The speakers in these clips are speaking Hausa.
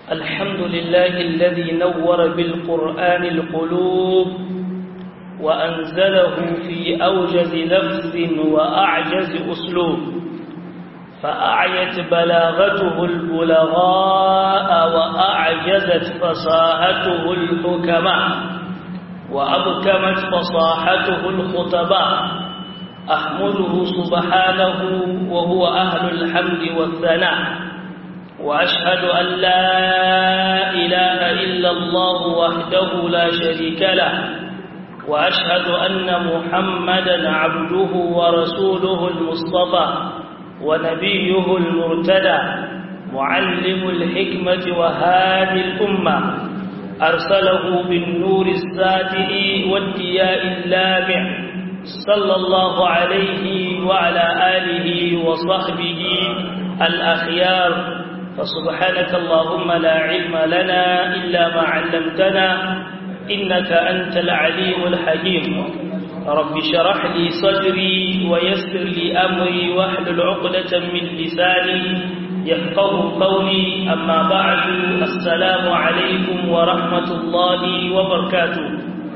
الحمد لله الذي نور بالقرآن القلوب وأنزله في أوجز لفظ وأعجز أسلوب فأعيت بلاغته البلغاء وأعجزت فصاحته الحكماء وأبكمت فصاحته الخطباء أحمده سبحانه وهو أهل الحمد والثناء وأشهد أن لا إله إلا الله وحده لا شريك له وأشهد أن محمدا عبده ورسوله المصطفى ونبيه المرتدى معلم الحكمة وهادي الأمة أرسله بالنور الساتئ والدياء اللامع صلى الله عليه وعلى آله وصحبه الأخيار فسبحانك اللهم لا علم لنا إلا ما علمتنا إنك أنت العليم الحكيم رب شرح لي صدري ويسر لي أمري واحلل عقدة من لساني يفقه قولي أما بعد السلام عليكم ورحمة الله وبركاته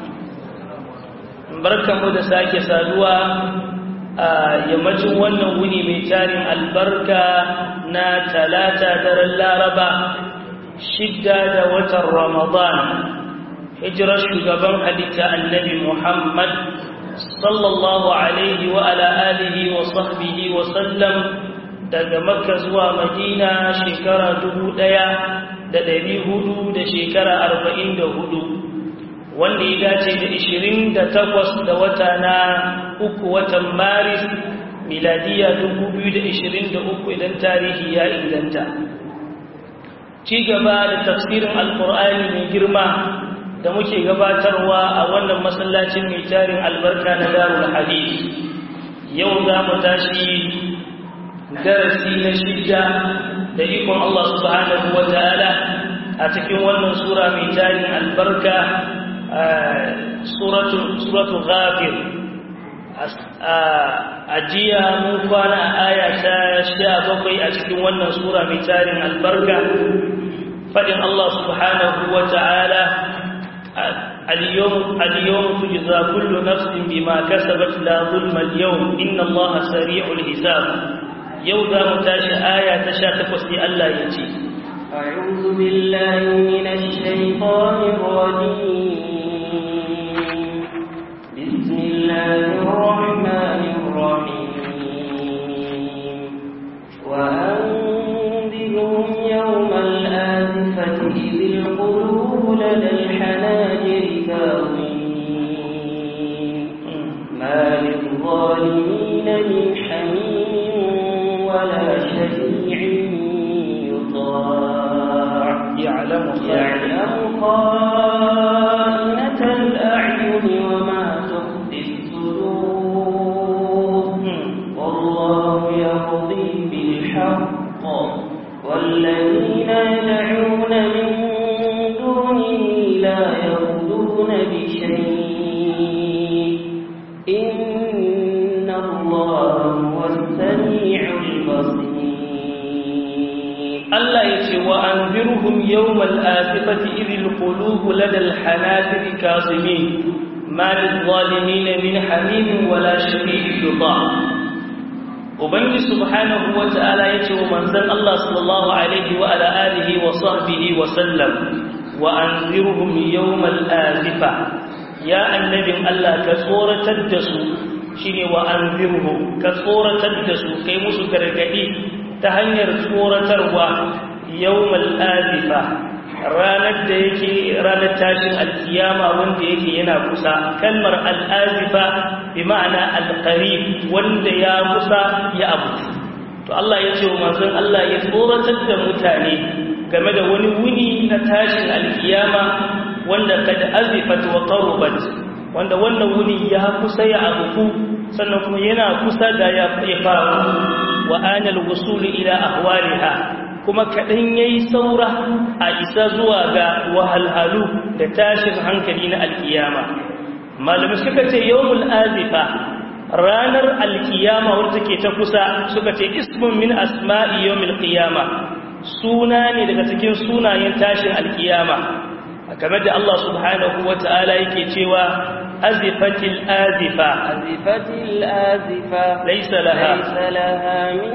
barkanmu da sake saduwa a yammacin wannan wuni mai tarin albarka na talata daren laraba shidda da watan ramadan hijirar shugaban halitta annabi muhammad sallallahu alaihi wa ala alihi wa sahbihi wa sallam daga makka zuwa madina shekara dubu ɗaya da ɗari hudu da shekara arba'in da hudu wanda ya dace da ishirin da takwas da wata na uku watan maris miladiya dubu biyu da ishirin da uku idan tarihi ya inganta ci gaba da tafsirin alkur'ani mai girma da muke gabatarwa a wannan masallacin mai tarin albarka na darul hadith yau za mu tashi darasi na shidda da ikon Allah subhanahu wa ta'ala a cikin wannan sura mai tarin albarka suratu ghafir a jiya mun kwana a aya ta sha bakwai a cikin wannan sura mai tarin albarka faɗin Allah subhanahu wa ta'ala اليوم اليوم تجزى كل نفس بما كسبت لا ظلم اليوم إن الله سريع الحساب يوضا متاش آية تشاتف في الله يجي أعوذ بالله من الشيطان الرجيم بسم الله الرحمن الرحيم وأنذرهم يوم الآزفة إذ القلوب لدى الحناجر كاظمين ما للظالمين من حميم ولا شفيع يطاع يعلم يعلم خائنة الأعين وما تخفي الصدور والله يقضي بالحق والذين يدعون من دونه لا يقضون بشيء إن الله هو السميع البصير Allah ya ce wa an zirhum yawmal asifati idil qulubu ladal hanajir kazimin ma lil zalimin min hamim wala shafi'in yuta ubangi subhanahu wa ta'ala ya ce wa manzon Allah sallallahu alaihi wa ala alihi wa sahbihi wa sallam wa an zirhum yawmal asifa ya annabin Allah ka tsoratar da su shine wa an zirhum ka tsoratar da su kai musu gargadi ta hanyar tsoratarwa yawmal azifa ranar da yake ranar tashin alkiyama wanda yake yana kusa kalmar al'azifa bi ma'ana alqarib wanda ya kusa ya abu to Allah ya ce wa manzon Allah ya tsoratar da mutane game da wani wuni na tashin alkiyama wanda kad azifat wa qarabat wanda wannan wuni ya kusa ya abu sannan kuma yana kusa da ya faru wa anal wusuli ila ahwaliha kuma kaɗan ya yi saura a isa zuwa ga wahalhalu da tashin hankali na alkiyama malamai suka ce yawmul azifa ranar alkiyama wadda take ta kusa suka ce ismun min asma'i yawmil qiyama suna ne daga cikin sunayen tashin alkiyama kamar da Allah subhanahu wata'ala yake cewa azifatil azifa azifatil azifa laysa laha laysa laha min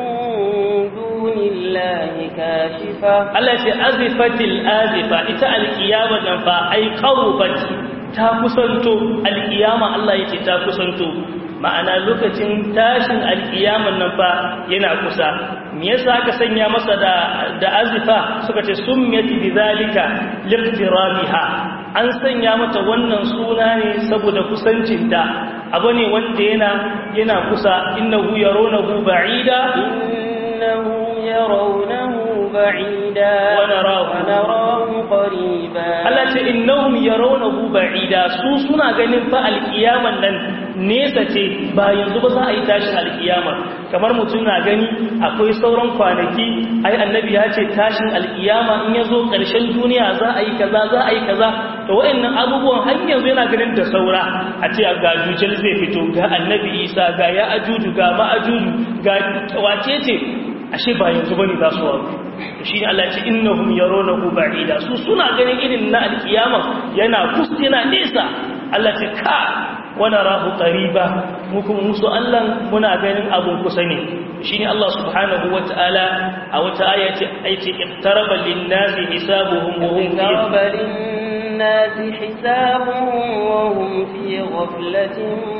dunillahi kashifa Allah ce azifatil azifa ita alkiyama nan fa ai qarubat ta kusanto alkiyama Allah yake ta kusanto ma'ana lokacin tashin alkiyaman nan fa yana kusa me yasa aka sanya masa da da azifa suka ce summiyat bidhalika liqtirabiha an sanya mata wannan suna ne saboda kusancinta abu ne wanda yana yana kusa innahu yarawnahu ba'ida innahu yarawnahu ba'ida wa narahu wa narahu qariba Allah ce innahum yarawnahu ba'ida su suna ganin fa alkiyaman nan nesa ce ba yanzu ba za a yi tashin alkiyama kamar mutum na gani akwai sauran kwanaki ai annabi ya ce tashin alkiyama in ya zo ƙarshen duniya za a yi kaza za a yi kaza to wa'annan abubuwan har yanzu yana ganin da saura a ce ga jujal zai fito ga annabi isa ga ya ajuju ga ma'ajuju ga wace ce ashe ba yanzu bane za su waru shi ne Allah ce innahum yarawnahu ba'ida su suna ganin irin na alkiyama yana kus yana nesa Allah ce ka wani rahu ƙariba mukum musu Allah muna ganin abun kusa ne shi ne Allah subhanahu wa ta'ala a wata aya ce aiki iktaraba linnasi hisabuhum wa hum fi اقترب للناس حسابهم وهم في غفلة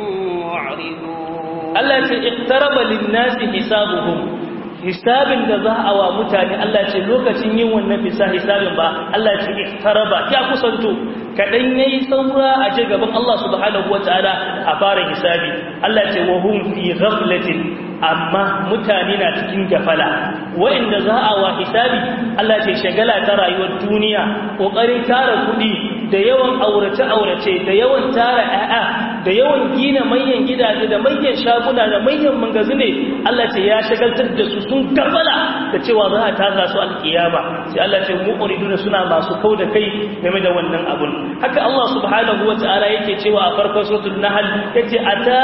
معرضون Allah ce iktaraba linnasi hisabuhum hisabin da za a wa mutane Allah ce lokacin yin wannan fisa hisabin ba Allah ce iktaraba ya kusanto kadan yayi saura a je gaban Allah subhanahu wataala a fara hisabi Allah ce wa hum fi ghaflatin amma mutane na cikin gafala wa'inda za a wa hisabi Allah ce shagala ta rayuwar duniya kokarin tara kudi da yawan aurace-aurace da yawan tara ‘ya'ya da yawan gina manyan gidaje da manyan shaguna da manyan mangazine Allah ce ya shagaltar da su sun gafala da cewa za a taza su alkiyama sai Allah ce mu'uridu da suna masu kau da kai game da wannan abun haka Allah subhanahu wa ta'ala yake cewa a farkon suratul nahl yace ata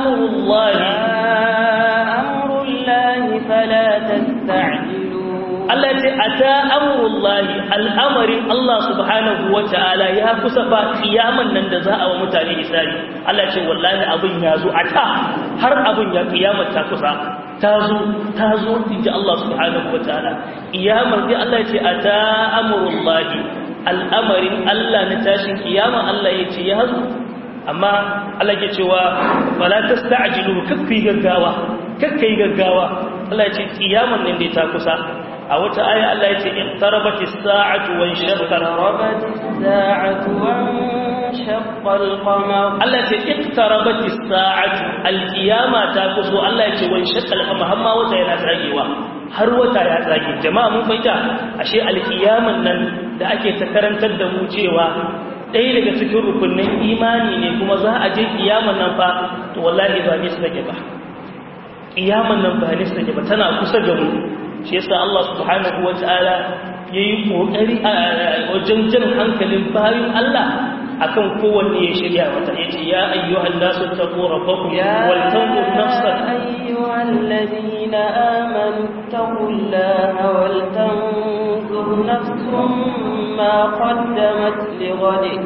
amrullahi amrullahi fala tasta'jilu Allah ce a ta amurullahi al'amarin Allah subhanahu wa ta'ala ya kusa ba kiyaman nan da za a wa mutane isari Allah ce wallahi abin ya zo a ta har abin ya kiyamar ta kusa ta zo ta zo inji Allah subhanahu wa ta'ala kiyamar dai Allah ce a ta amurullahi al'amarin Allah na tashin kiyama Allah ya ce ya zo amma Allah ke cewa wala tasta'jilu kakkai gaggawa kakkai gaggawa Allah ya ce kiyaman nan dai ta kusa a wata aya Allah ya ce iqtarabati as-sa'atu wa inshaqqa اقتربت الساعة وانشق القمر Allah ya ce iqtarabati as-sa'atu al-qiyama ta kuso Allah ya ce wa inshaqqa al-qamar hamma wata yana tsagewa har wata ya tsage jama'a mun fahimta ashe al-qiyaman nan da ake ta karantar da mu cewa ɗaya daga cikin rukunin imani ne kuma za a je kiyaman nan fa to wallahi ba ne su take ba kiyaman nan ba ne su take ba tana kusa da mu shi yasa Allah subhanahu wata'ala yayi kokari a wajen jan hankalin bayin Allah akan kowanne ya shirya mata yace ya ayyuhan nasu taqu rabbakum wal tanzur nafsan ayyuhal ladina amanu taqullaha wal tanzur nafsum ma qaddamat lighadin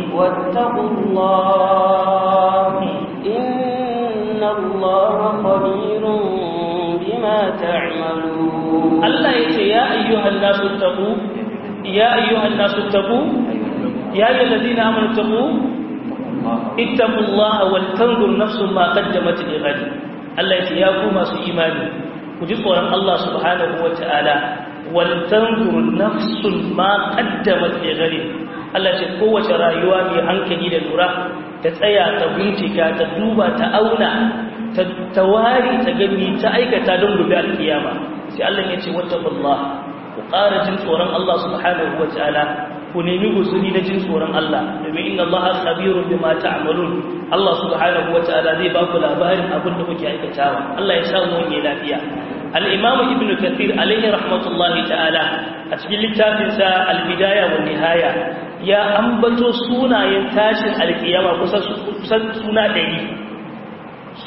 wattaqullaha inna Allaha khabirun bima ta'malun Allah yace ya ayyuhan nasu taqu ya ayyuhan nasu taqu ya ayyuhal ladina amanu taqu ittaqullaha wal tanzur nafsun ma qaddamat lighad Allah yace ya ku masu imani ku ji tsoron Allah subhanahu wataala wal tanzur nafsun ma qaddamat lighad Allah ce kowace rayuwa mai hankali da lura ta tsaya ta bincika ta duba ta auna ta wari ta gani ta aikata don gobe alkiyama sai Allah ya ce wattaqullah ku ƙara jin tsoron Allah subhanahu wataala ku nemi guzuri na jin tsoron Allah domin inna Allah khabirun bima ta'malun Allah subhanahu wataala zai ba ku labarin abin da kuke aikatawa Allah ya samu wani lafiya al-Imam Ibn Kathir alaihi rahmatullahi ta'ala a cikin littafinsa al-Bidaya wa Nihaya ya ambato sunayen tashin alkiyama kusan suna ɗari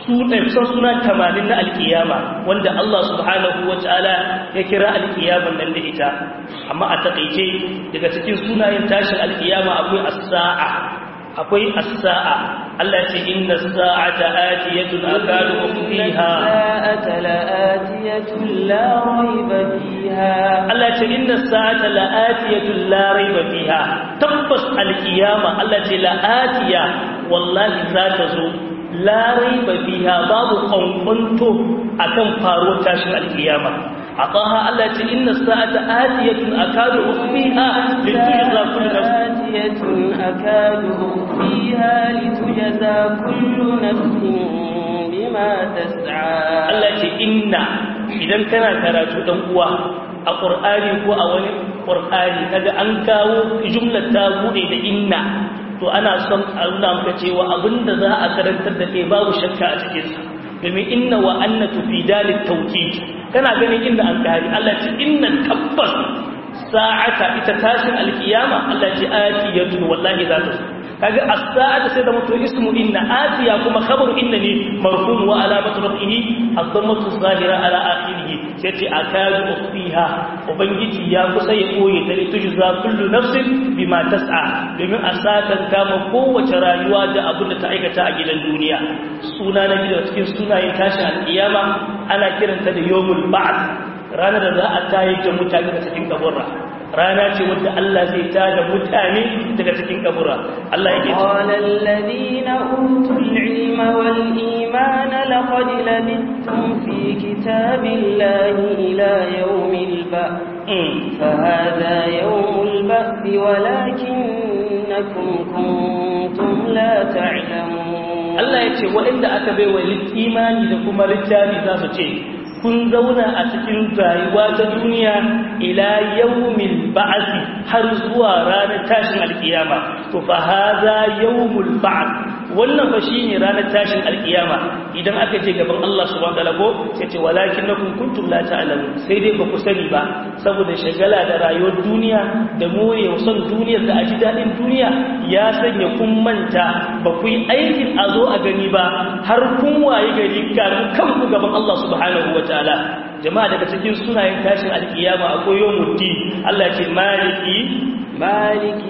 kusan suna tamanin na alkiyama wanda Allah subhanahu wa ta'ala ya kira alkiyaman nan da ita amma a takaice daga cikin sunayen tashin alkiyama akwai as-sa'a akwai as-sa'a Allah ce inna as-sa'ata atiyatun akadu ukhfiha sa'ata la'atiyatun la rayba fiha Allah ce inna as-sa'ata la'atiyatun la rayba fiha tabbas alkiyama Allah ce la'atiya wallahi za ta zo larai ba fiha babu kwankwanto a kan faruwar tashin alkiyama a ƙaha Allah ce inna sa'ata atiyatun akadu ukhfiha litujza kullu atiyatun akadu ukhfiha litujza kullu nafsin bima tas'a Allah ce inna idan kana karatu dan uwa a Qur'ani ko a wani Qur'ani kaga an kawo jumlar ta bude da inna to ana son a nuna maka cewa abinda za a karantar da kai babu shakka a cikin sa domin inna wa anna tufidalit tawkid kana ganin inda an kari Allah ce inna tabbas sa'ata ita tashin alkiyama Allah ce atiyatun wallahi za ta kaga as-sa'ata sai da mutu ismu inna atiya kuma khabaru inna ne marfu wa alamatu rafihi ad-dammatu zahira ala akhirih sai ce akadu ukhfiha ubangiji ya kusa ya koye ta litujza kullu nafsin bima tas'a domin a sakan kama kowace rayuwa da abin da ta aikata a gidan duniya suna na gidan cikin sunayen tashin alkiyama ana kiranta da yawmul ba'th ranar da za a tayar da mutane daga cikin kaburra rana ce wadda Allah zai tada mutane daga cikin kabura Allah yake qala alladhina utul ilma wal imana laqad labithtum fi kitabillahi ila yawmil ba'th فهذا يوم البأس ولكنكم كنتم لا تعلمون الله يتي وإن أكبر والإيمان لكم رجالي ذات kun zauna a cikin rayuwa ta duniya ila yawmil ba'thi har zuwa ranar tashin alkiyama to fa hadha yawmul ba'th wannan fa shine ranar tashin alkiyama idan aka je gaban Allah subhanahu wataala ko sai ce walakinnakum kuntum la ta'lamun sai dai ba ku sani ba saboda shagala da rayuwar duniya da more son duniyar da aji dadin duniya ya sanya kun manta ba ku yi aikin a zo a gani ba har kun waye gari kanku gaban Allah subhanahu wataala ta'ala jama'a daga cikin sunayen tashin alkiyama akwai yawmuddin Allah ce maliki maliki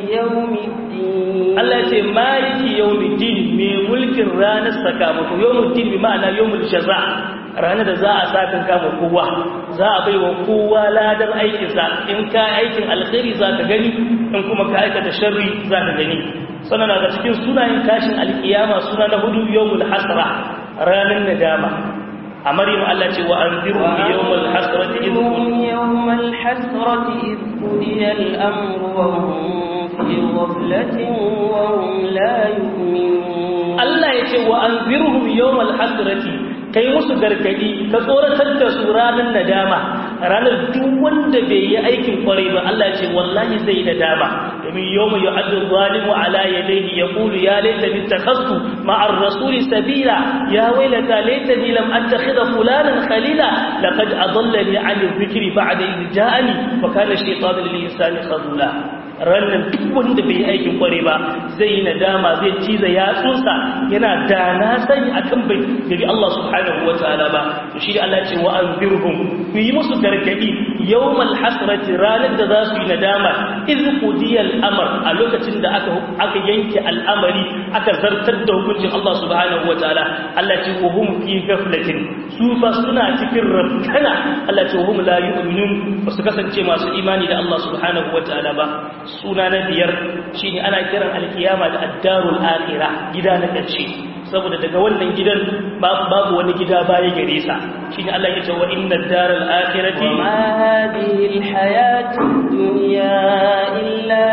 yawmiddin Allah ce maliki yawmiddin mai mulkin ranar sakamako yawmuddin bi ma'ana yawmul jaza ranar da za a sakan kama kowa za a baiwa kowa ladar aikinsa in ka aikin alkhairi za ka gani in kuma ka aikata sharri za ka gani sannan daga cikin sunayen tashin alkiyama suna na hudu yawmul hasra ranar nadama a maryam Allah ce wa anziru yawmal hasrati idh yawmal hasrati idh qudiya al-amru wa hum fi ghaflatin wa hum la yu'minun Allah ya ce wa anzirhum yawmal hasrati kai musu gargadi ka tsoratar da su ranar nadama ranar duk wanda bai yi aikin kwarai ba Allah ya ce wallahi zai nadama domin yawma yu'addu zalimu ala yadayhi yaqulu ya laitani takhastu ma'a ar-rasuli sabila ya waylata laitani lam attakhidha fulanan khalila laqad adallani 'an dhikri ba'da idh ja'ani wa kana shaytanu lil insani khadula rannan duk wanda bai yi aikin kware ba zai yi nadama zai ciza yatsunsa yana da na sani akan bai gabi Allah subhanahu wa ta'ala ba to shi Allah ce wa anzirhum ku yi musu gargadi yawmal hasrati ranar da za su yi nadama iz qudiya al-amr a lokacin da aka aka yanke al'amari aka zartar da hukuncin Allah subhanahu wa ta'ala Allah ce wa hum fi ghaflatin su fa suna cikin rabkana Allah ce wa hum la yu'minun ba su kasance masu imani da Allah subhanahu wa ta'ala ba suna na biyar shine ana kiran alkiyama da addarul akhirah gida na ƙarshe saboda daga wannan gidan babu wani gida baya gare sa shine Allah ya ce wa inna daral akhirati ma hadhihi alhayatu dunya illa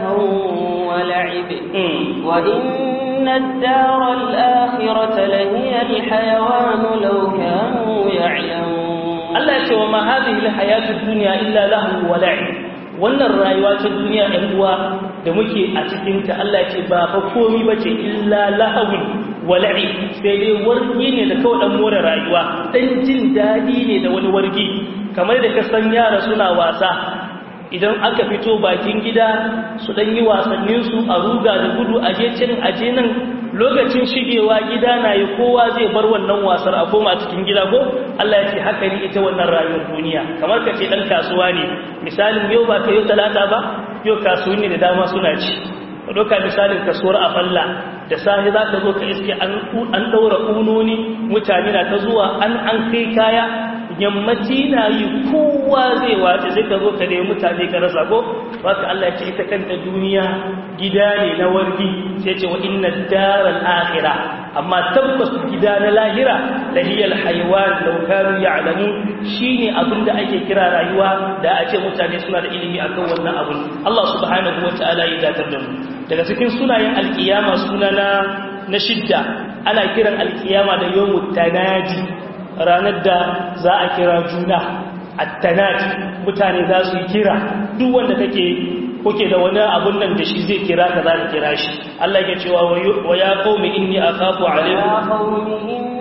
lahu wa la'ib wa inna ad-daral akhirata lahiya alhayawan law kanu ya'lamun Allah ya ce wa ma hadhihi alhayatu dunya illa lahu wa la'ib wannan rayuwa ta duniya ɗan uwa da muke a cikinta Allah ce ba fa komi ba ce illa lahawun wala'i sai dai wargi ne da kawai ɗan more rayuwa ɗan jin daɗi ne da wani wargi kamar da ka san yara suna wasa idan aka fito bakin gida su ɗan yi wasanninsu a ruga da gudu a je can a je nan lokacin shigewa gida na yi kowa zai bar wannan wasar a koma cikin gida ko Allah ya ce haka ne ita wannan rayuwar duniya kamar ka ce dan kasuwa ne misalin yau ba ka yau talata ba yau kasuwanni da dama suna ci doka misalin kasuwar a falla da sahi za ka zo ka iske an ɗaura ƙunoni mutane na ta zuwa an an kai kaya yammaci na yi kowa zai wace sai ka zo ka nemi mutane ka rasa ko baka Allah ya ce ita kanta duniya gida ne na wargi sai ce wa inna daral akhirah amma tabbas gida na lahira lahiyal haywan law kanu ya'lamun shine abinda ake kira rayuwa da a ce mutane suna da ilimi akan wannan abun Allah subhanahu wataala ya datar da mu daga cikin sunayen alkiyama suna na na shidda ana kiran alkiyama da yawmut tanadi ranar da za a kira juna attanati mutane za su yi kira duk wanda kake kuke da wani abun nan da shi zai kira ka za ka kira shi Allah ya cewa wa ya qaumi inni akhafu alaykum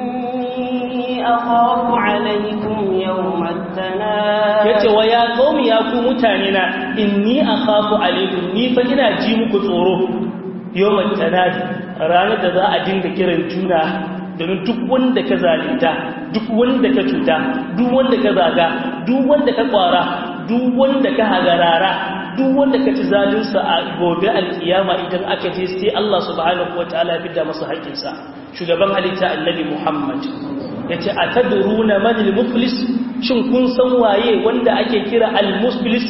akhafu alaykum yawm at-tanad yace wa ya qaumi ya ku mutane na inni akhafu alaykum ni fa ina ji muku tsoro yawm at-tanad ranar da za a dinga kiran juna domin duk wanda ka zalinta duk wanda ka cuta duk wanda ka zaga duk wanda ka kwara duk wanda ka hagarara duk wanda ka ci zalinsa a gobe alkiyama idan aka je sai Allah subhanahu wataala ya fidda masa haƙƙinsa shugaban halitta annabi Muhammad yace atadruna man al-muflis shin kun san waye wanda ake kira al-muflis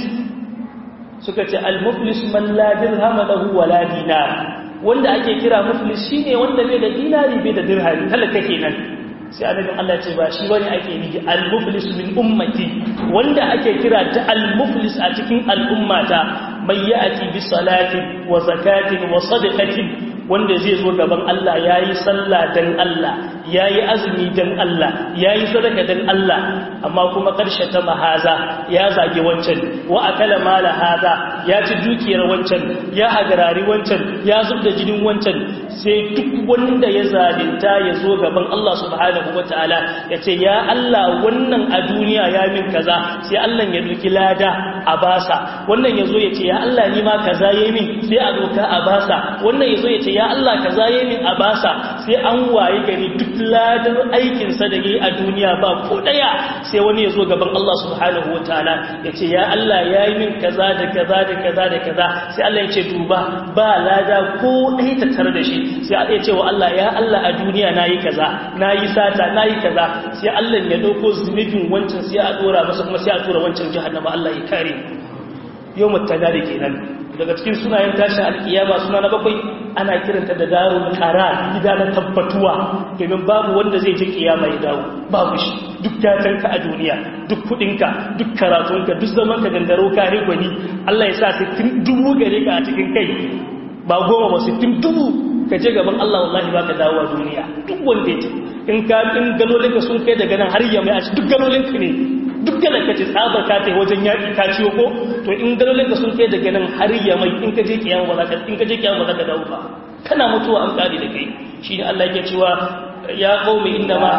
suka ce al-muflis man la dirham lahu wala dinar wanda ake kira muflis shine wanda bai da dinari bai da dirhami talaka kenan sai annabin Allah ce ba shi bane ake nufi al-muflis min ummati wanda ake kira ta al-muflis a cikin al'ummata mai ya'ti bi salatin wa zakatin wa sadaqatin wanda zai zo gaban Allah yayi sallah dan Allah yayi azumi dan Allah yayi sadaka dan Allah amma kuma karshe ta mahaza ya zage wancan wa akala mala haza ya ci dukiyar wancan ya hagarari wancan ya zubda jinin wancan sai duk wanda ya zalunta ya zo gaban Allah subhanahu wataala ya ce ya Allah wannan a duniya ya min kaza sai Allah ya duki lada a basa wannan ya zo ya ce ya Allah ni ma kaza yayi min sai a doka a basa wannan ya zo ya ce ya Allah kaza yayi min a basa sai an waye gari duk ladar aikin sa da yayi a duniya ba ko daya sai wani ya zo gaban Allah subhanahu wataala ya ce ya Allah yayi min kaza da kaza da kaza da kaza sai Allah ya ce duba ba lada ko ɗaya tattare da shi sai ya ce wa Allah ya Allah a duniya nayi kaza nayi sata nayi kaza sai Allah ya dauko zunubin wancan sai a dora masa kuma sai a tura wancan jahannama Allah ya kare yawmut tadari kenan daga cikin sunayen tashin alkiyama suna na bakwai ana kiranta da darul qarar gida na tabbatuwa domin babu wanda zai je kiyama ya dawo babu shi duk gatanka a duniya duk kudinka duk karatunka duk zaman ka gangaro kare gwani Allah ya sa sittin dubu gare ka a cikin kai ba goma ba sittin dubu ka je gaban Allah wallahi baka dawo a duniya duk wanda ya ce in ka in galolinka sun kai daga nan har yamma a duk galolinka ne duk da ka ce tsabar ka ta wajen yaƙi ka ciwo ko to in galolinka sun kai daga nan har yamma in ka je kiyama ba za ka in ka je kiyama ba za ka dawo ba kana mutuwa an kare da kai shine Allah yake cewa ya qaumi inna ma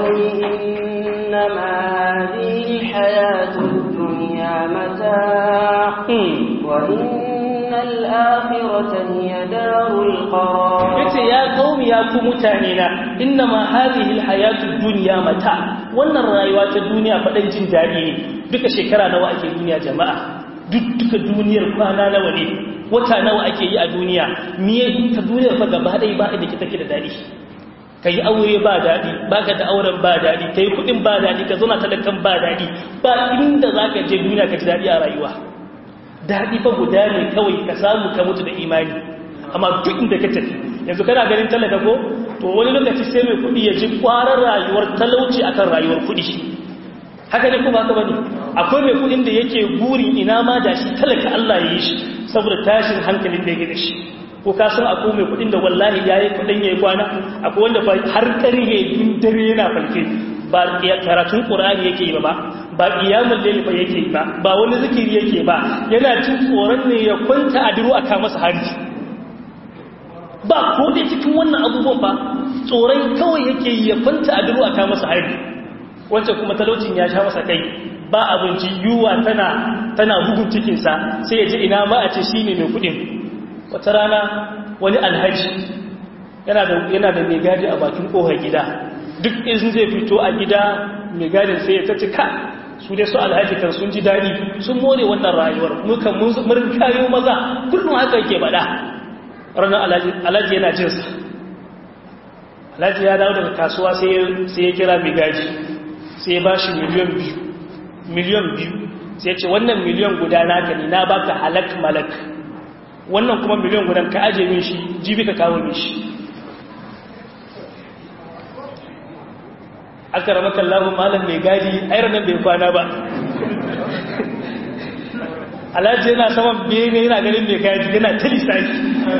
إنما هذه الحياة الدنيا متاع وإن الآخرة هي دار القرار yace ya qaumi ya ku mutane na innama hadhihi alhayatu dunya mata wannan rayuwa ta duniya fadan jin dadi ne duka shekara nawa ake duniya jama'a duk duka duniyar kwana nawa ne wata nawa ake yi a duniya miye ta duniyar fa gaba dai ba inda take da dadi kai aure ba dadi baka da auren ba dadi kai kudin ba dadi ka zauna talakan ba dadi ba inda zaka je duniya ka ji dadi a rayuwa dadi fa guda ne kawai ka samu ka mutu da imani amma duk inda ka tafi yanzu kana ganin talaka ko to wani lokaci sai mai kudi ya ji kwarar rayuwar talauci akan rayuwar kudi haka ne kuma haka bane akwai mai kudin da yake burin ina ma da shi talaka Allah ya yi shi saboda tashin hankalin da yake da shi ko ka san akwai mai kudin da wallahi yayi kudin yayi kwana akwai wanda har karhe din dare yana falke ba karatun qur'ani yake yi ba ba qiyamul layl ba yake yi ba ba wani zikiri yake ba yana cin tsoron ne ya kwanta a diro aka masa hanji ba ko dai cikin wannan abubuwan ba tsoron kawai yake yi ya kwanta a diro aka masa hanji wancan kuma talaucin ya sha masa kai ba abinci yuwa tana tana bugun cikinsa sai ya ji ina ma a ce shi ne mai kudin wata rana wani alhaji yana da yana da mai gadi a bakin kofar gida duk in zai fito a gida mai gadin sai ya tace ka su dai su alhaji kan sun ji daɗi sun more wannan rayuwar muka mun kayo maza kullum haka yake bada ranar alhaji yana jinsa alhaji ya dawo daga kasuwa sai ya kira mai gaji sai ya ba shi miliyan biyu miliyan biyu sai ya ce wannan miliyan guda naka ne na baka halak malak wannan kuma miliyan gudan ka aje min shi jibi ka kawo min shi aka rama kallahu malam mai gadi airar nan bai kwana ba alhaji yana saman bene yana ganin mai gadi yana ta lissafi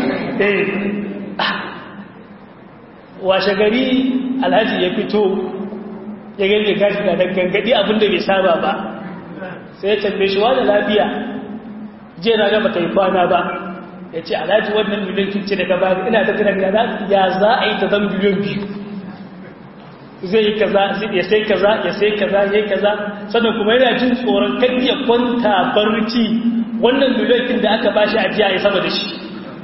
washe gari alhaji ya fito ya gani mai gadi na gangadi abinda bai saba ba sai ya tambaye shi wada lafiya je na gaba ta yi kwana ba ya ce alhaji wannan miliyan kince daga ba ina ta tunan ya za a yi ta zan miliyan biyu zai yi kaza ya sai kaza ya sai kaza ya yi kaza sannan kuma yana jin tsoron kan ya kwanta barci wannan miliyan da aka bashi a jiya ya sama da shi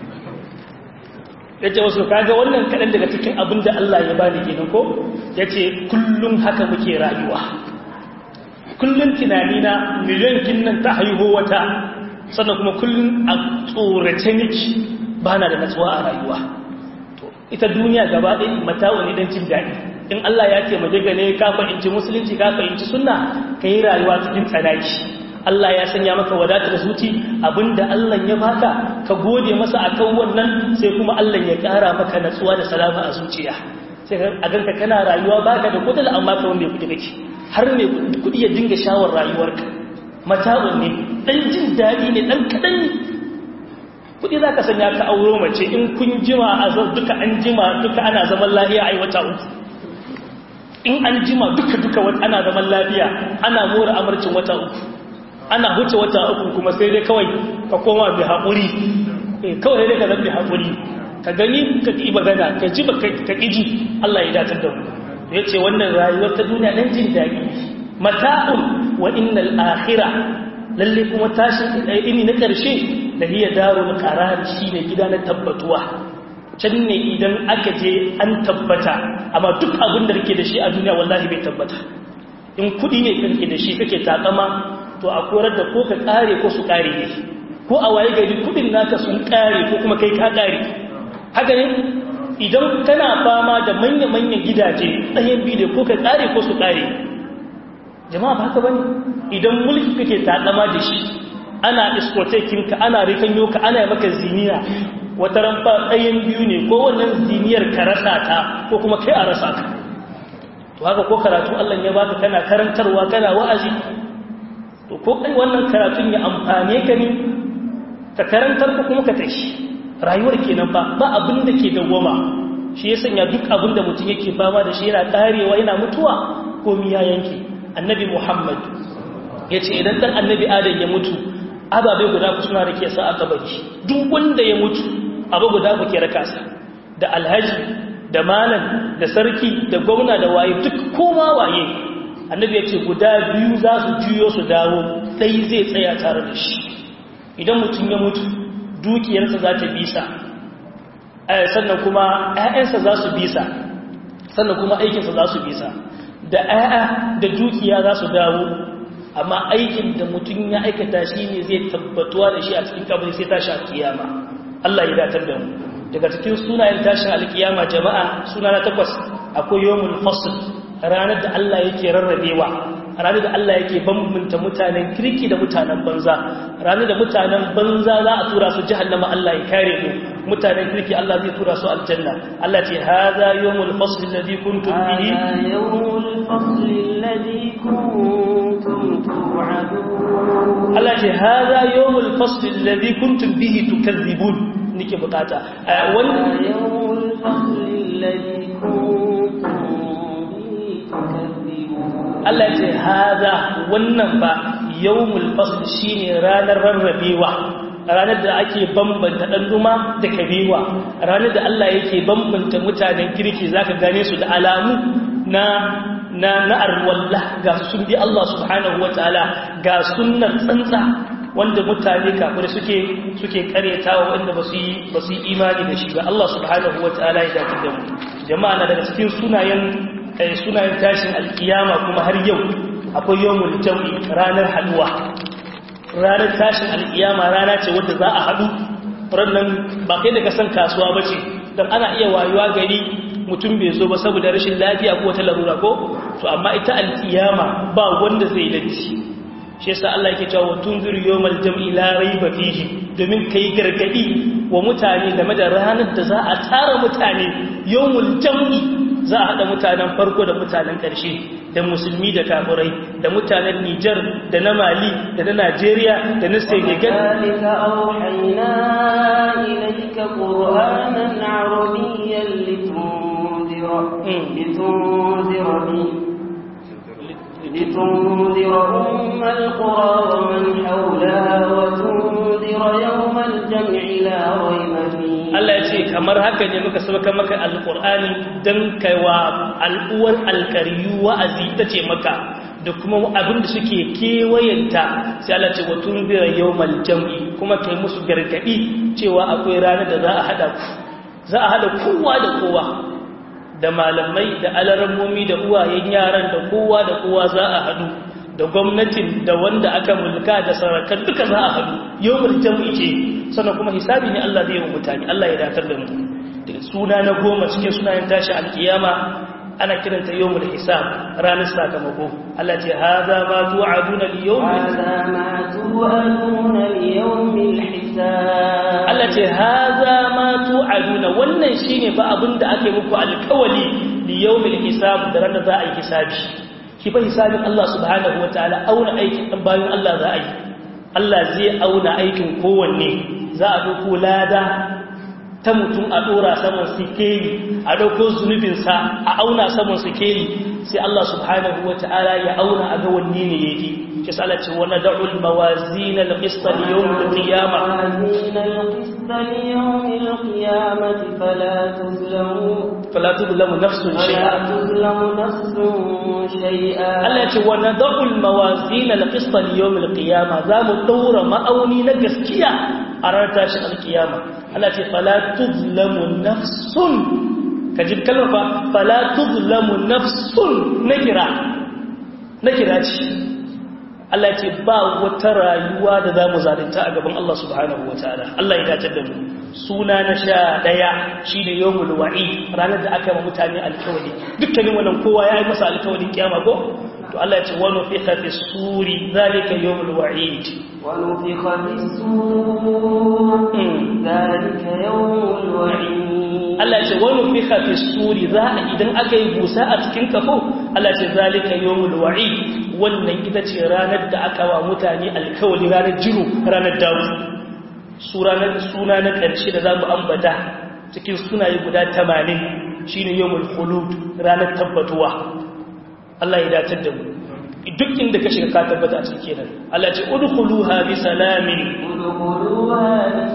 ya ce wasu kaga wannan kaɗan daga cikin abin da Allah ya bani kenan ko ya ce kullum haka muke rayuwa kullum tunani na miliyan kinnan ta haihu wata sannan kuma kullum a tsorace niki ba na da natsuwa a rayuwa ita duniya gaba ɗaya matawa ne don jin daɗi in Allah ya ce maje gane ka fahimci musulunci ka fahimci sunna ka yi rayuwa cikin tsanaki Allah ya sanya maka wadatar zuci abinda Allah ya baka ka gode masa akan wannan sai kuma Allah ya ƙara maka natsuwa da salama a zuciya sai a ganka kana rayuwa baka da kudin amma ka wanda kudi kake har ne kudi ya dinga shawar rayuwarka mata'un ne dan jin daɗi ne dan kaɗan ne kudi za ka sanya ka auro mace in kun jima a duka an jima duka ana zaman lahiya a wata uku in an jima duka-duka ana zaman lafiya ana mora amarcin wata uku ana huce wata uku kuma sai dai kawai ka koma bi haƙuri kawai dai ka zan bi haƙuri ka gani ka ƙi magana ka ji ba ka ƙiji Allah ya datar da mu ya ce wannan rayuwar ta duniya ɗan jin daɗi mata'un wa innal akhira lalle kuma tashin ini na ƙarshe da hiya darul qarar shine gida na tabbatuwa can ne idan aka je an tabbata amma duk abin da rike da shi a duniya wallahi bai tabbata in kudi ne kake da shi kake takama to a korar da ko ka kare ko su kare ne ko a waye gari kudin naka sun kare ko kuma kai ka kare haka ne idan kana fama da manya-manyan gidaje ɗayan biyu ko ka kare ko su kare jama'a ba haka bane idan mulki kake takama da shi ana iskotekinka ana rikanyo ka ana maka ziniya wata ramfa ɗayan biyu ne ko wannan ziniyar ka rasa ta ko kuma kai a rasa ka to haka ko karatu Allah ya baka kana karantarwa kana wa'azi to ko kai wannan karatun ya amfane ka ne ka karantar ko kuma ka tashi rayuwar kenan ba ba abin da ke dawwama shi ya sanya duk abin da mutum yake fama da shi yana karewa yana mutuwa ko miya yanke annabi Muhammad ya ce idan dan annabi Adam ya mutu ababe guda ku suna rake sa a kabari duk wanda ya mutu abu guda ku ke raka sa da alhaji da malam da sarki da gwamna da waye duk koma waye annabi ya ce guda biyu za su juyo su dawo ɗai zai tsaya tare da shi idan mutum ya mutu dukiyarsa za ta bisa sannan kuma 'ya'yansa za su bisa sannan kuma aikinsa za su bisa da 'ya'ya da dukiya za su dawo amma aikin da mutum ya aikata shi ne zai tabbatuwa da shi a cikin kabari sai tashi alkiyama Allah ya datar da mu daga cikin sunayen tashin alkiyama jama'a suna na takwas akwai yawmul fasl ranar da Allah yake rarrabewa ranar da Allah yake bambanta mutanen kirki da mutanen banza ranar da mutanen banza za a tura su jahannama Allah ya kare mu mutanen kirki Allah zai tura su aljanna Allah ce hadha yawmul fasl alladhi kuntum bihi yawmul fasl alladhi kuntum tu'adun Allah ce hadha yawmul fasl alladhi kuntum bihi tukadhibun nake bukata wannan yawmul fasl alladhi kuntum bihi tukadhibun Allah ce haza wannan ba yawmul fasl shine ranar rarrabewa ranar da ake bambanta dan duma da kabewa ranar da Allah yake bambanta mutanen kirki zaka gane su da alamu na na na arwallah ga sun bi Allah subhanahu wataala ga sunnar tsantsa wanda mutane kafir suke suke karetawa wanda ba su yi ba su yi imani da shi ba Allah subhanahu wataala ya dace da mu jama'a na daga cikin sunayen sunayen tashin alkiyama kuma har yau akwai yawmul jam'i ranar haduwa ranar tashin alkiyama rana ce wadda za a haɗu rannan ba kai da kasan kasuwa ba ce don ana iya wayuwa gari mutum bai zo ba saboda rashin lafiya ko wata larura ko to amma ita alkiyama ba wanda zai latti shi yasa Allah yake cewa tunzir yawmal jam'i la rayba fihi domin kai gargadi wa mutane game da ranar da za a tara mutane yawmul jam'i za a hada mutanen farko da mutanen ƙarshe da musulmi da kafirai da mutanen Nijar da na Mali da na Najeriya da na Senegal ذلك أوحينا إليك قرآنا عربيا لتنذر لتنذر به لتنذر أم القرى ومن حولها وتنذر يوم الجمع لا ريب فيه Allah ya ce kamar haka ne muka sauka maka alkur'ani don kaiwa al'uwar alkariyu wa'azi ta ce maka da kuma abin da suke kewayenta sai Allah ce watun zira yau jam'i kuma kai musu gargaɗi cewa akwai ranar da za a haɗa ku za a haɗa kowa da kowa da malamai da alarammomi da uwayen yaran da kowa da kowa za a haɗu da gwamnatin da wanda aka mulka da sarakan duka za a haɗu yau jam'i ce sannan kuma hisabi ne Allah zai yi wa mutane Allah ya datar da mu suna na goma cikin sunayen tashi alkiyama ana kiranta yawmul hisab ranar sakamako Allah ce hadha ma tu'aduna liyawmil هذا ما توعدون ليوم الحساب Allah ce hadha ma tu'aduna wannan shine fa abinda ake muku alkawali liyawmil hisab da ranar za a yi hisabi ki fa hisabin Allah subhanahu wataala auna aikin dan bayan Allah za a yi Allah zai auna aikin kowanne za a ɗauko lada ta mutum a ɗora saman sikeli a ɗauko zunubinsa a auna saman sikeli sai Allah subhanahu wa ta'ala ya auna a ga wanne ne yake shi sa Allah ce wa nad'ul mawazin al-qist li-yawm al-qiyamah موازين القسط ليوم القيامة فلا تظلموا fala tudlamu nafsun ولا shay'a تظلم نفس شيئا Allah ce wa nad'ul mawazin al-qist li-yawm al-qiyamah za mu daura ma'auni na gaskiya a ranar tashin al-qiyama Allah ce fala tudlamu nafsun kaji kalmar fa fala tudlamu nafsun nakira nakira ce Allah ce ba wata rayuwa da za mu zalunta a gaban Allah subhanahu wa ta'ala Allah ya dace da mu suna na sha ɗaya shi ne yawon wa'i ranar da aka yi mutane alkawali dukkanin wannan kowa ya yi masa alkawalin kiyama ko to Allah ya ce wani fi hafi suri zalika yawon wa'i ونفخ في السور ذلك يوم الوعيد Allah ce wani fi hafi suri za a idan aka yi busa a cikin kafo Allah ce zalika yawon wa'i wannan ita ce ranar da aka wa mutane alkawali ranar jiru ranar dawo suna na ƙarshe da za mu ambata cikin sunaye guda tamanin shi ne yawon hulud ranar tabbatuwa Allah ya datar da mu duk inda ka shiga ka tabbata a cikin kenan Allah ce udkhuluha bi salamin ادخلوها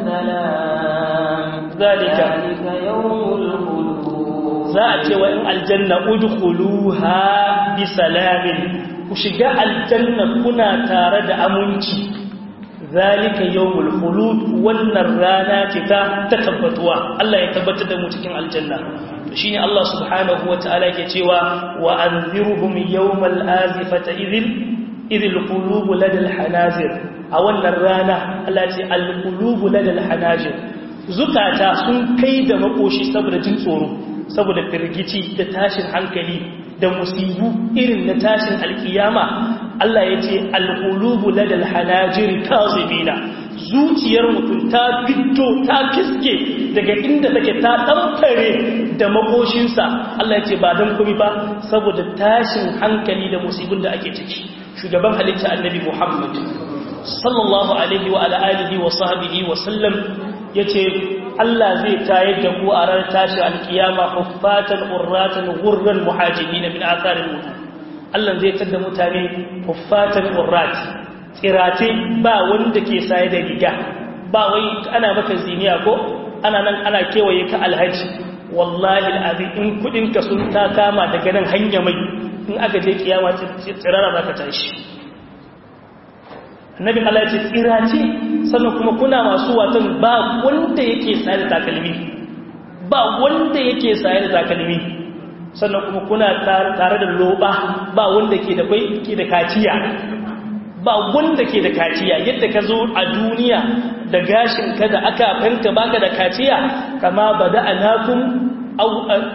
بسلام zalika ذلك يوم الخلود za a ce wa in aljanna udkhuluha bi salamin ku shiga aljanna kuna tare da aminci zalika yawmul khulud wannan rana ce ta ta tabbatuwa Allah ya tabbatar da mu cikin aljanna to shine Allah subhanahu wataala yake cewa wa anzirhum yawmal azifata idhil idhil qulub ladal hanazir a wannan rana Allah ya ce al qulub ladal hanazir zukata sun kai da makoshi saboda jin tsoro saboda firgici da tashin hankali da musibu irin na tashin alkiyama Allah ya ce alƙulubu ladal hanajiri kazimina zuciyar mutum ta fito ta kiske daga inda take ta ɗamfare da makoshinsa Allah ya ce ba don kumi ba saboda tashin hankali da musibin da ake ciki shugaban halitta annabi Muhammad sallallahu alaihi wa ala alihi wa sahbihi wa sallam yace Allah zai tayar da ku a ran tashi alkiyama huffatan urratan ghurran muhajibina min atharin wudu Allah zai tada mutane huffatan urrat tsirate ba wanda ke saye da riga ba wai ana maka ziniya ko ana nan ana kewaye ka alhaji wallahi alazim in kudin ka sun ta kama daga nan hanya mai in aka je kiyama tsirara zaka tashi annabin Allah ya ce tsira ce sannan kuma kuna masu watan ba wanda yake sayar da takalmi ba wanda yake sayar da takalmi sannan kuma kuna tare da loba ba wanda ke da kai ke da kaciya ba wanda ke da kaciya yadda ka zo a duniya da gashin ka da aka fanka baka da kaciya kama bada anakum aw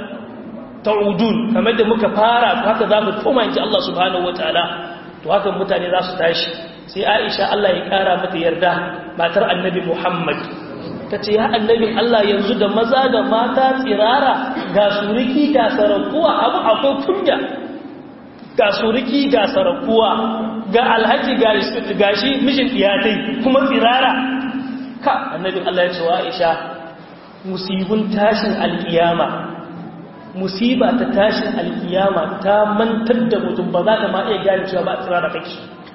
ta'udun kamar da muka fara haka za mu koma inji Allah subhanahu wataala to haka mutane za su tashi sai Aisha Allah ya kara mata yarda matar Annabi Muhammad tace ya annabin Allah yanzu da maza da mata tsirara ga suriki ga sarakuwa abu akwai kunya ga suriki ga sarakuwa ga alhaji ga shi mijin iyatai kuma tsirara ka annabin Allah ya ce wa Aisha musibun tashin alkiyama musiba ta tashin alkiyama ta mantar da mutum ba za ta ma iya gane cewa ba tsirara kake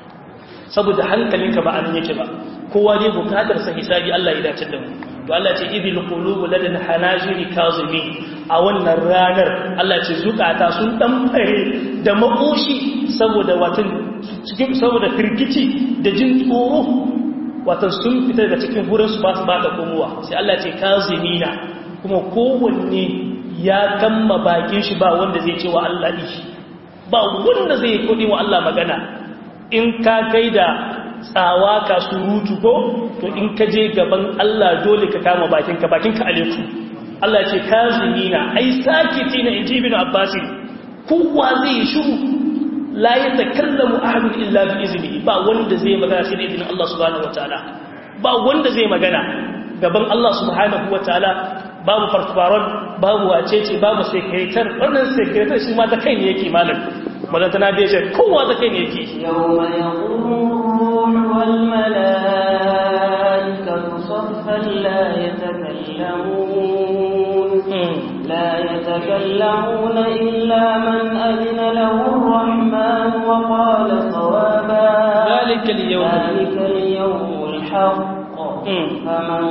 saboda hankalinka ba an yake ba kowa ne bukatar sa hisabi Allah ya dace da mu to Allah ce idil qulubu ladan hanajiri kazimi a wannan ranar Allah ce zukata sun damfare da makoshi saboda watan cikin saboda firgici da jin tsoro watan sun fita daga cikin gurin su ba su ba da komowa sai Allah ce kazimina kuma kowanne ya kamma bakin shi ba wanda zai ce wa Allah ishi ba wanda zai kudi wa Allah magana in ka kai da tsawa ka surutu ko to in ka je gaban Allah dole ka kama bakinka bakinka aleku Allah ce kazimina ai sakitina inji ibn Abbas kowa zai shiru la yatakallamu ahadun illa bi iznihi ba wanda zai magana sai da izinin Allah subhanahu wataala ba wanda zai magana gaban Allah subhanahu wataala babu farfaron babu wacece babu sekretar wannan sekretar shi ma ta kai ne yake malam wannan tana da shi kowa ta kai ne yake yawma yaqumu wal malaikatu saffan la yatakallamun la yatakallamuna illa man adina lahu ar-rahman wa qala sawaba ذلك اليوم ذلك اليوم الحق فمن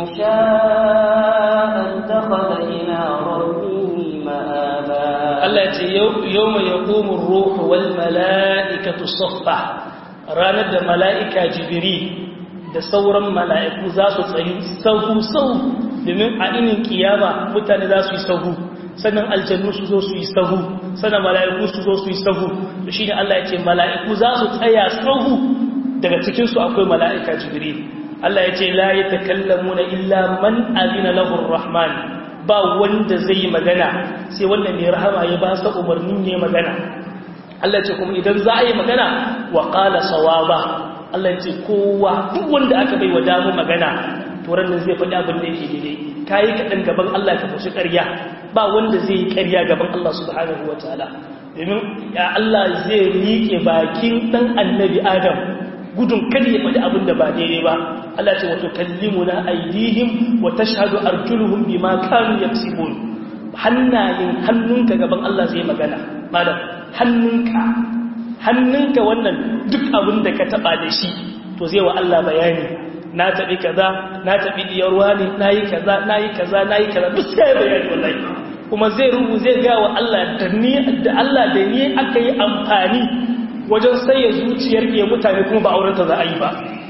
شاء اتخذ إلى ربه مآبا Allah ce yau mai ya komun ruhu wal mala'ikatu soffa ranar da mala'ika jibiri da sauran mala'iku za su tsayi sahu sau domin a inin kiyama mutane za su yi sahu sannan aljannu su zo su yi sahu sannan mala'iku su zo su yi sahu da shi ne Allah ya ce mala'iku za su tsaya sahu daga cikinsu akwai mala'ika jibiri Allah ya ce la ya takallamu na illa man azina lahur rahman ba wanda zai yi magana sai wanda mai rahama ya ba sa umarnin ne magana Allah ce kuma idan za a yi magana wa qala sawaba Allah ce kowa duk wanda aka bai wa damu magana to nan zai faɗi abin da yake daidai kai kaɗan gaban Allah ka fushi ƙarya ba wanda zai yi ƙarya gaban Allah subhanahu wataala domin ya Allah zai miƙe bakin dan annabi Adam gudun kada ya faɗi abin da ba daidai ba Allah ce wato kallimuna aidihim wa tashhadu arjuluhum bima kanu yaksibun hannayen hannunka gaban Allah zai magana malam hannunka hannunka wannan duk abin da ka taba da shi to zai wa Allah bayani na tabi kaza na tabi diyarwa ne nayi kaza nayi kaza nayi kaza duk sai bayani wallahi kuma zai rubu zai ga wa Allah da ni da Allah da ni aka yi amfani wajen saye zuciyar ke mutane kuma ba aurenta za a yi ba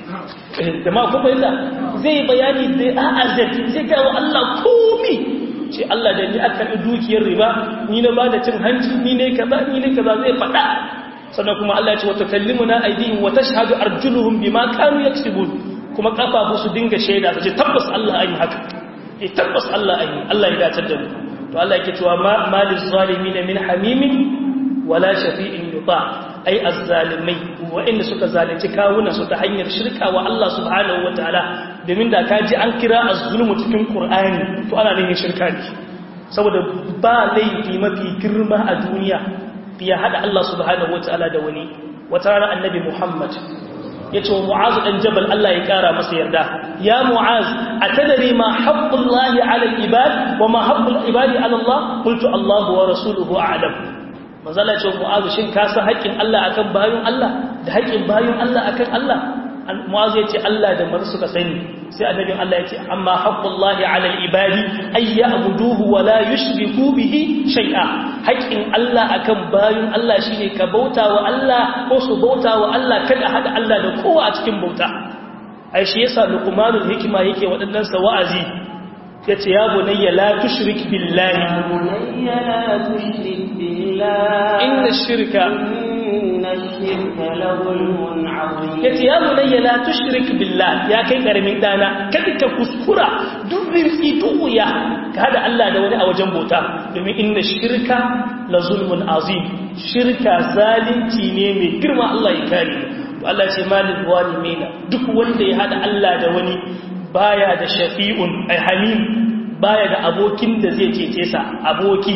da ma kuma yadda zai bayani da a'azat zai ga wa Allah komi ce Allah da ni aka yi dukiyar riba ni na ba da cin hanci ni ne kaza ni ne kaza zai faɗa sannan kuma Allah ya ce wata kallimuna aidihim wa tashhadu arjuluhum bima kanu yaksubun kuma kafafu su dinga shaida su ce tabbas Allah an yi haka eh tabbas Allah an yi Allah ya dace da mu to Allah yake cewa ma malil zalimin min hamimin wala shafi'in yuta ai azzalimai waɗanda suka zalunci kawunan su ta hanyar shirka wa Allah subhanahu wataala domin da ka ji an kira az-zulmu cikin Qur'ani to ana nufin shirka ne saboda ba laifi mafi girma a duniya ya hada Allah subhanahu wataala da wani wata rana annabi Muhammad yace wa Mu'az dan Jabal Allah ya kara masa yarda ya Mu'az atadri ma haqqullahi 'ala al-ibad wa ma haqqul ibadi 'ala Allah qultu Allah wa rasuluhu a'lam manzala ce mu'azu shin ka san haƙƙin Allah akan bayin Allah da haƙƙin bayin Allah akan Allah mu'azu ya ce Allah da manzo suka sani sai annabin Allah ya ce amma haqqullahi 'ala al-ibadi ay ya'buduhu wa la yushriku bihi shay'a haƙin Allah akan bayin Allah shine ka bauta wa Allah ko su bauta wa Allah kada hada Allah da kowa a cikin bauta ai shi yasa luqmanul hikima yake waɗannan sa wa'azi yace ya bunayya la tushrik billahi bunayya la tushrik billahi inna shirka inna shirka la zulmun 'azim yace ya bunayya la tushrik billah ya kai karamin dana kada ka kuskura duk rinsi duya ka hada Allah da wani a wajen bauta domin inna shirka la zulmun azim shirka zalunci ne mai girma Allah ya kare to Allah ce malil zalimina duk wanda ya hada Allah da wani baya da shafi'un ay hamim baya da abokin da zai cece sa aboki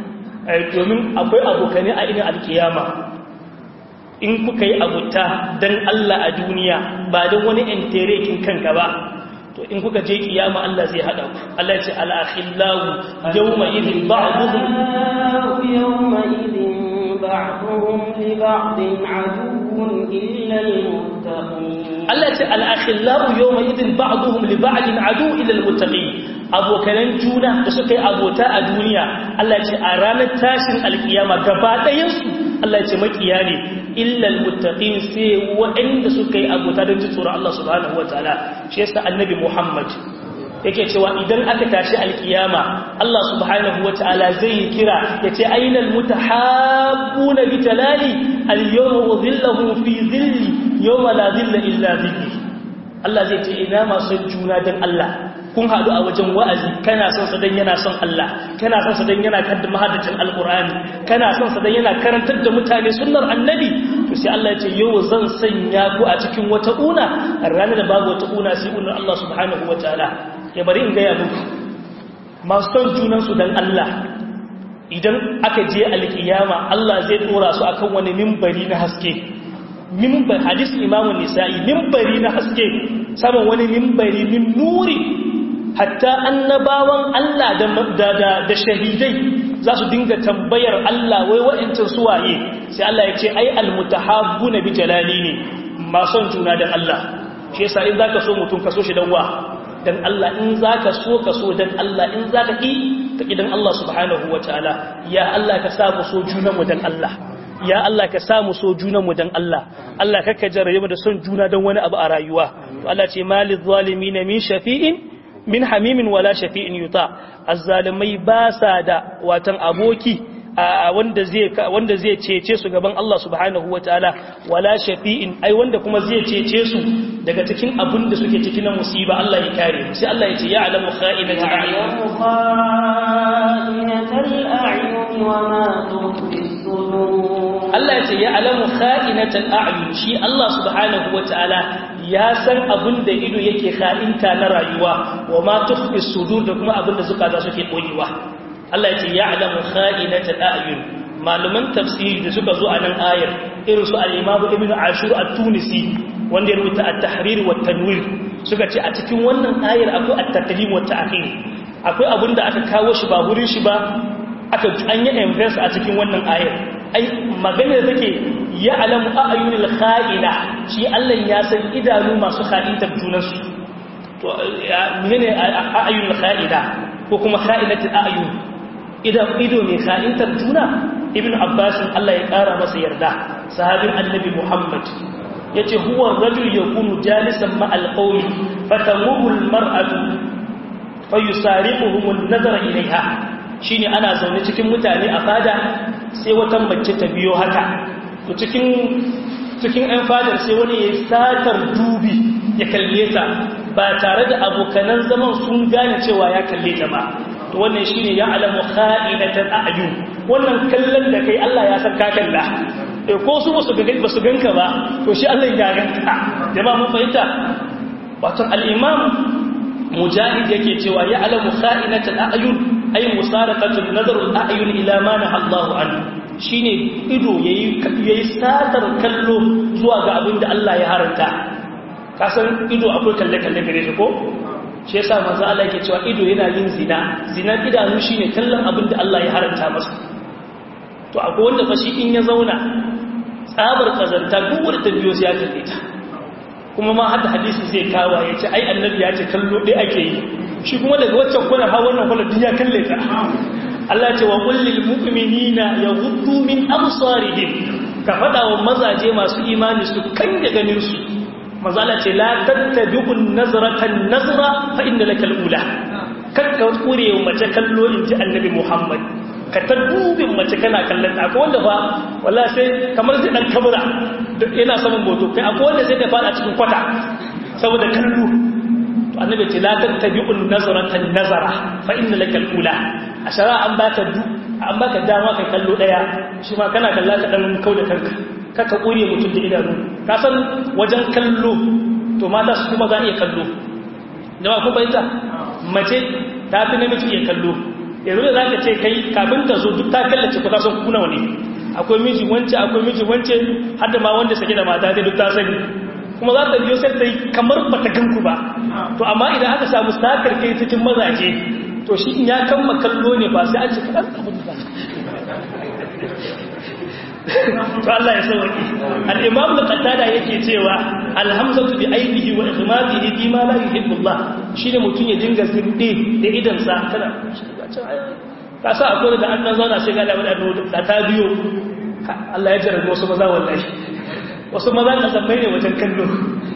domin akwai abokane a irin alkiyama in kuka yi abuta don Allah a duniya ba don wani enterekin kanka ba to in kuka je kiyama Allah zai hada ku Allah ya ce al-akhillahu yawma idhin ba'dhum yawma idhin ba'dhum li ba'din aduwwun illa al-muttaqin Allah ya ce al-akhillahu yawma idhin ba'dhum li ba'din adu illa al-muttaqin abokanan juna da suka yi abota a duniya Allah ya ce a ranar tashin alkiyama gaba ɗayan su Allah ya ce makiya ne illal muttaqin sai waɗanda suka yi abota don ji tsoron Allah subhanahu wataala shi yasa annabi Muhammad yake cewa idan aka tashi alkiyama Allah subhanahu wataala zai kira yace ainal mutahabbuna bi talali al-yawma udhilluhum fi dhilli yawma la dhilla illa dhilli Allah zai ce ina masu juna dan Allah kun haɗu a wajen wa'azi kana son sa dan yana son Allah kana son sa dan yana kadda mahadacin alqur'ani kana son sa dan yana karantar da mutane sunnar annabi to sai Allah ya ce yau zan sanya ku a cikin wata una ranar da babu wata una sai unar Allah subhanahu wataala ya bari in gaya muku masu son junan su dan Allah idan aka je alkiyama Allah zai dora su akan wani mimbari na haske mimbar hadis imamu nisa'i mimbari na haske saman wani mimbari min nuri hatta annabawan Allah da, da, da shahidai za su dinga tambayar Allah wai wa'ancin suwaye sai Allah ya ce ai almutahabbu na bi jalali ne mason juna dan Allah shi yasa in zaka so mutum ka so shi dan wa dan Allah in zaka so ka so dan Allah in zaka ki ka ki dan Allah subhanahu wataala ya Allah ka sa mu so junanmu dan Allah ya Allah ka samu so junanmu dan Allah Allah kakka jarrabe mu da son juna dan wani abu a rayuwa to Allah ce malil zalimin min shafi'in min hamimin wala shafi'in yuta azzalimai ba sa da watan aboki wanda zai wanda zai cece su gaban Allah subhanahu wataala wala shafi'in ai wanda kuma zai cece su daga cikin abin da suke cikin musiba Allah ya kare sai Allah ya ce ya alamu kha'inatul a'yun kha'inatul a'yun wa ma tukhfi sudur Allah ya ce ya alamu kha'inatul a'yun shi Allah subhanahu wataala ya san abin da ido yake kha'inta na rayuwa wa ma tukhfi sudur da kuma abin da zukata suke boyewa Allah ya ce ya alamu kha'inatul a'yun malaman tafsiri da suka zo a nan ayar irin su al-Imam Ibn Ashur at-Tunisi wanda ya rubuta at-Tahrir wa tanwir suka ce a cikin wannan ayar akwai at-taqdim wa ta'khir akwai abin da aka kawo shi ba wurin shi ba aka an yi invest a cikin wannan ayar ai magana da take ya alamu a'yunil kha'ina shi Allah ya san idanu masu kha'intar junansu to menene a'yunil kha'ina ko kuma kha'inatul a'yun idan ido mai kha'intar juna ibn abbas Allah ya kara masa yarda sahabin annabi muhammad yace huwa rajul yakunu jalisan ma'al qawmi fatamuru al-mar'atu fayusariquhum an-nazara ilayha shine ana zaune cikin mutane a fada sai wata mace ta biyo haka to cikin cikin ɗan fadar sai wani ya satar dubi ya kalle ta ba tare da abokanan zaman sun gane cewa ya kalle ta ba to wannan shine ya alamu kha'inatan a'yun wannan kallon da kai Allah ya san ka kalla eh ko su basu ga basu ganka ba to shi Allah ya ganka jama'a mun fahimta wato al-imam mujahid yake cewa ya alamu kha'inatan a'yun ay musaraqatul nazarul a'yun ila ma naha Allahu anhu shine ido yayi yayi satar kallo zuwa ga abin da Allah ya haranta kasan ido akwai kalle kalle gare shi ko shi yasa manzo Allah yake cewa ido yana yin zina zina idanu shine kallon abin da Allah ya haranta masa to akwai wanda fa shi in ya zauna tsabar kazanta duk wanda ta biyo sai ya kalle ta kuma ma hadda hadisi zai kawo ya ce ai annabi ya ce kallo ɗaya ake yi shi kuma daga waccan kuna ha wannan kula duk ya kalle ta Allah ce wa kullil mu'minina yaghuddu min absarihim ka fada wa mazaje masu imani su kan da ganin su mazala ce la tattabi'un nazratan nazra fa inna lakal ula kakka kure mace kallo inji annabi Muhammad ka ta dubin mace kana kallon ta akwai wanda ba wallahi sai kamar zai dan kabura yana saman moto kai akwai wanda sai ta fada cikin kwata saboda kallo to annabi ce la tattabi'un nazratan nazara fa inna lakal ula a shara an baka du an baka dama kai kallo daya shi ma kana kalla ka dan kauda kanka kaka kure mutum da idanu ka san wajen kallo to mata su kuma za iya kallo jama'a ko bayyana mace ta fi namiji iya kallo yanzu da zaka ce kai kafin ta zo duk ta kallace ku ta san kuna wani akwai miji wance akwai miji wance har da ma wanda sake da mata dai duk ta sani kuma za ta biyo sai ta yi kamar ba ta ganku ba to amma idan aka samu sakar kai cikin mazaje to shi in ya kamma kallo ne ba sai an ci kaɗan abin da to Allah ya sauki al-imam al-qattada yake cewa alhamzatu bi aibihi wa ikhmatihi fi ma la yuhibbu Allah shine mutun ya dinga zinde da idan sa kana ka sa akwai da annan zauna sai ga da wani da ta biyo Allah ya jarabe wasu maza wallahi wasu maza ka zambai ne wajen kallo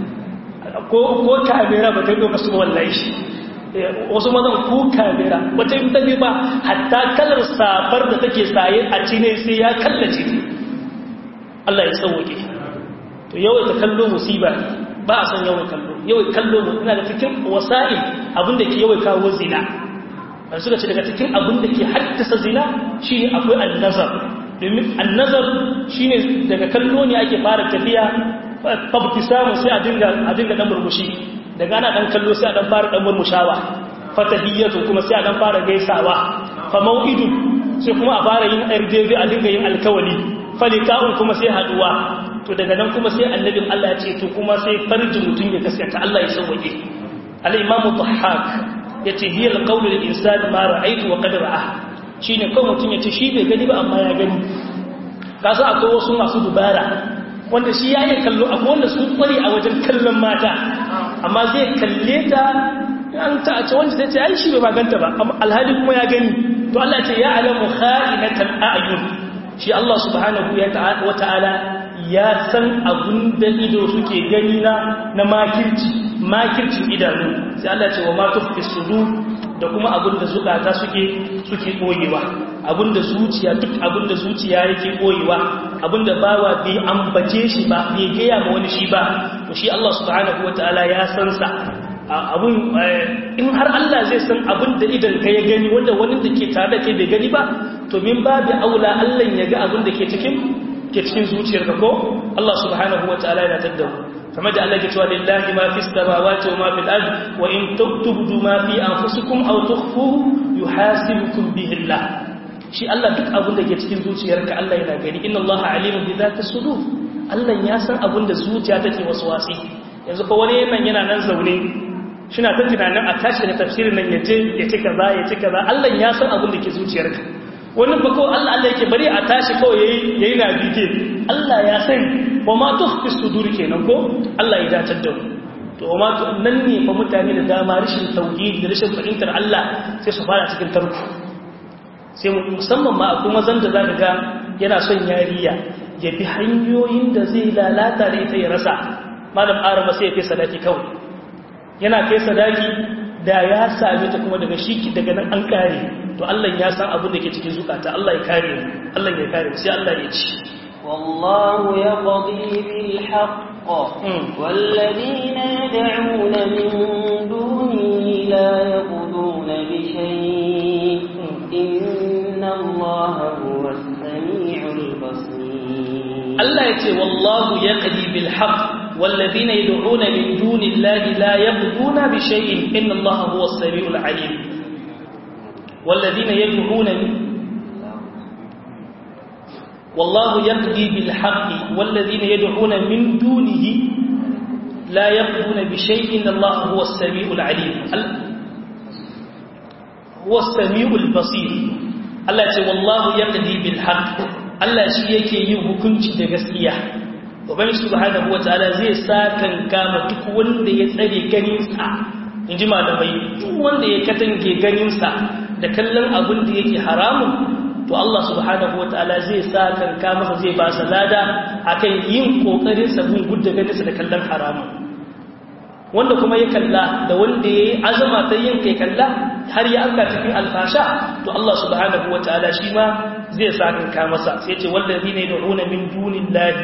ko ko kamera ba ta yi su wallahi wasu mazan ko kamera wata yi ta ba hatta kalar safar da take saye a cine sai ya kallace Allah ya sauke to yawai ta kallo musiba ba a son yawai kallo yawai kallo mu ina da cikin wasa'il abinda ke yawai kawo zina ban suka ce daga cikin abinda ke haddasa zina shine akwai annazar domin annazar shine daga kallo ne ake fara tafiya fabti samu sai a dinga a dinga dan murmushi daga ana dan kallo sai a dan fara dan murmushawa fatahiyatu kuma sai a dan fara gaisawa fa mau'idu sai kuma a fara yin RDV a dinga yin alkawali falika'un kuma sai haduwa to daga nan kuma sai annabin Allah ya ce to kuma sai farji mutun ya gaskata Allah ya sauke al-imam dhahhak yace hiya al-qawl lil-insan ma ra'aytu wa qad ra'a shine kawai mutun yace shi bai gani ba amma ya gani kasa akwai wasu masu dubara wanda shi ya yi kallo akwai wanda sun kware a wajen kallon mata amma zai kalle ta an ta a ce wanda zai ce ai shi bai maganta ba alhali kuma ya gani to Allah ce ya alamu kha'inatal a'yun shi Allah subhanahu wa ta'ala ya san abun da ido suke gani na na makirci makircin idanu sai Allah ce wa ma tufi sudur da kuma abun da zukata suke suke koyewa abun da zuciya duk abun da zuciya yake koyewa abun da bawa bai ambace shi ba bai gaya ma wani shi ba to shi Allah subhanahu wa ta'ala ya san sa abun in har Allah zai san abun da idan ka ya gani wanda wani da ke tare da kai bai gani ba to min babu aula Allah ya ga abun da ke cikin ke cikin zuciyarka ko Allah subhanahu wa ta'ala yana taddawo kamar da Allah ke cewa lillahi ma fi samawati wa ma fil ard wa in tubdu ma fi anfusikum aw tukhfuhu yuhasibukum bihi Allah shi Allah duk abun da ke cikin zuciyarka Allah yana gani inna Allah alimun bi zati sudur Allah ya san abun da zuciya take waswasi yanzu ko wani yana yana nan zaune shina ta tunanin a tashi da tafsirin nan yaje ya ci kaza ya ci kaza Allah ya san abun da ke zuciyarka wannan ba ko Allah Allah yake bari a tashi kawai yayi yayi na bige Allah ya san wa ma tukhfi sudur kenan ko Allah ya datar da mu to ma nan ne fa mutane da dama rashin tauhid da rashin fahimtar Allah sai su fara cikin tarko sai musamman ma akwai mazan da zaka ga yana son yariya ya bi hanyoyin da zai lalata da ita ya rasa malam arama sai ya kai sadaki kawai yana kai sadaki da ya same ta kuma daga shi daga nan an kare to Allah ya san abin da ke cikin zukata Allah ya kare mu Allah ya kare mu sai Allah ya ci والله يقضي بالحق والذين يدعون من دونه لا يقضون بشيء إن الله هو السميع البصير الله يتي والله يقضي بالحق والذين يدعون من دون الله لا يقضون بشيء إن الله هو السميع العليم والذين يدعون من والله يقضي بالحق والذين يدعون من دونه لا يقضون بشيء إن الله هو السميع العليم هو السميع البصير الله يقول والله يقضي بالحق Allah shi yake yin hukunci da gaskiya ubangiji subhanahu wataala zai sakan kama duk wanda ya tsare ganinsa inji malamai duk wanda ya katange ganinsa da kallon abin da yake haramun to Allah subhanahu wataala zai sakan kama masa zai ba sa lada akan yin kokarin sa bin gudda ganinsa da kallon haramun wanda kuma ya kalla da wanda ya yi azama ta yin kai kalla har ya aka cikin alfasha to Allah subhanahu wataala shi ma zai sakan kama masa sai ce wallazi ne da'una min dunillahi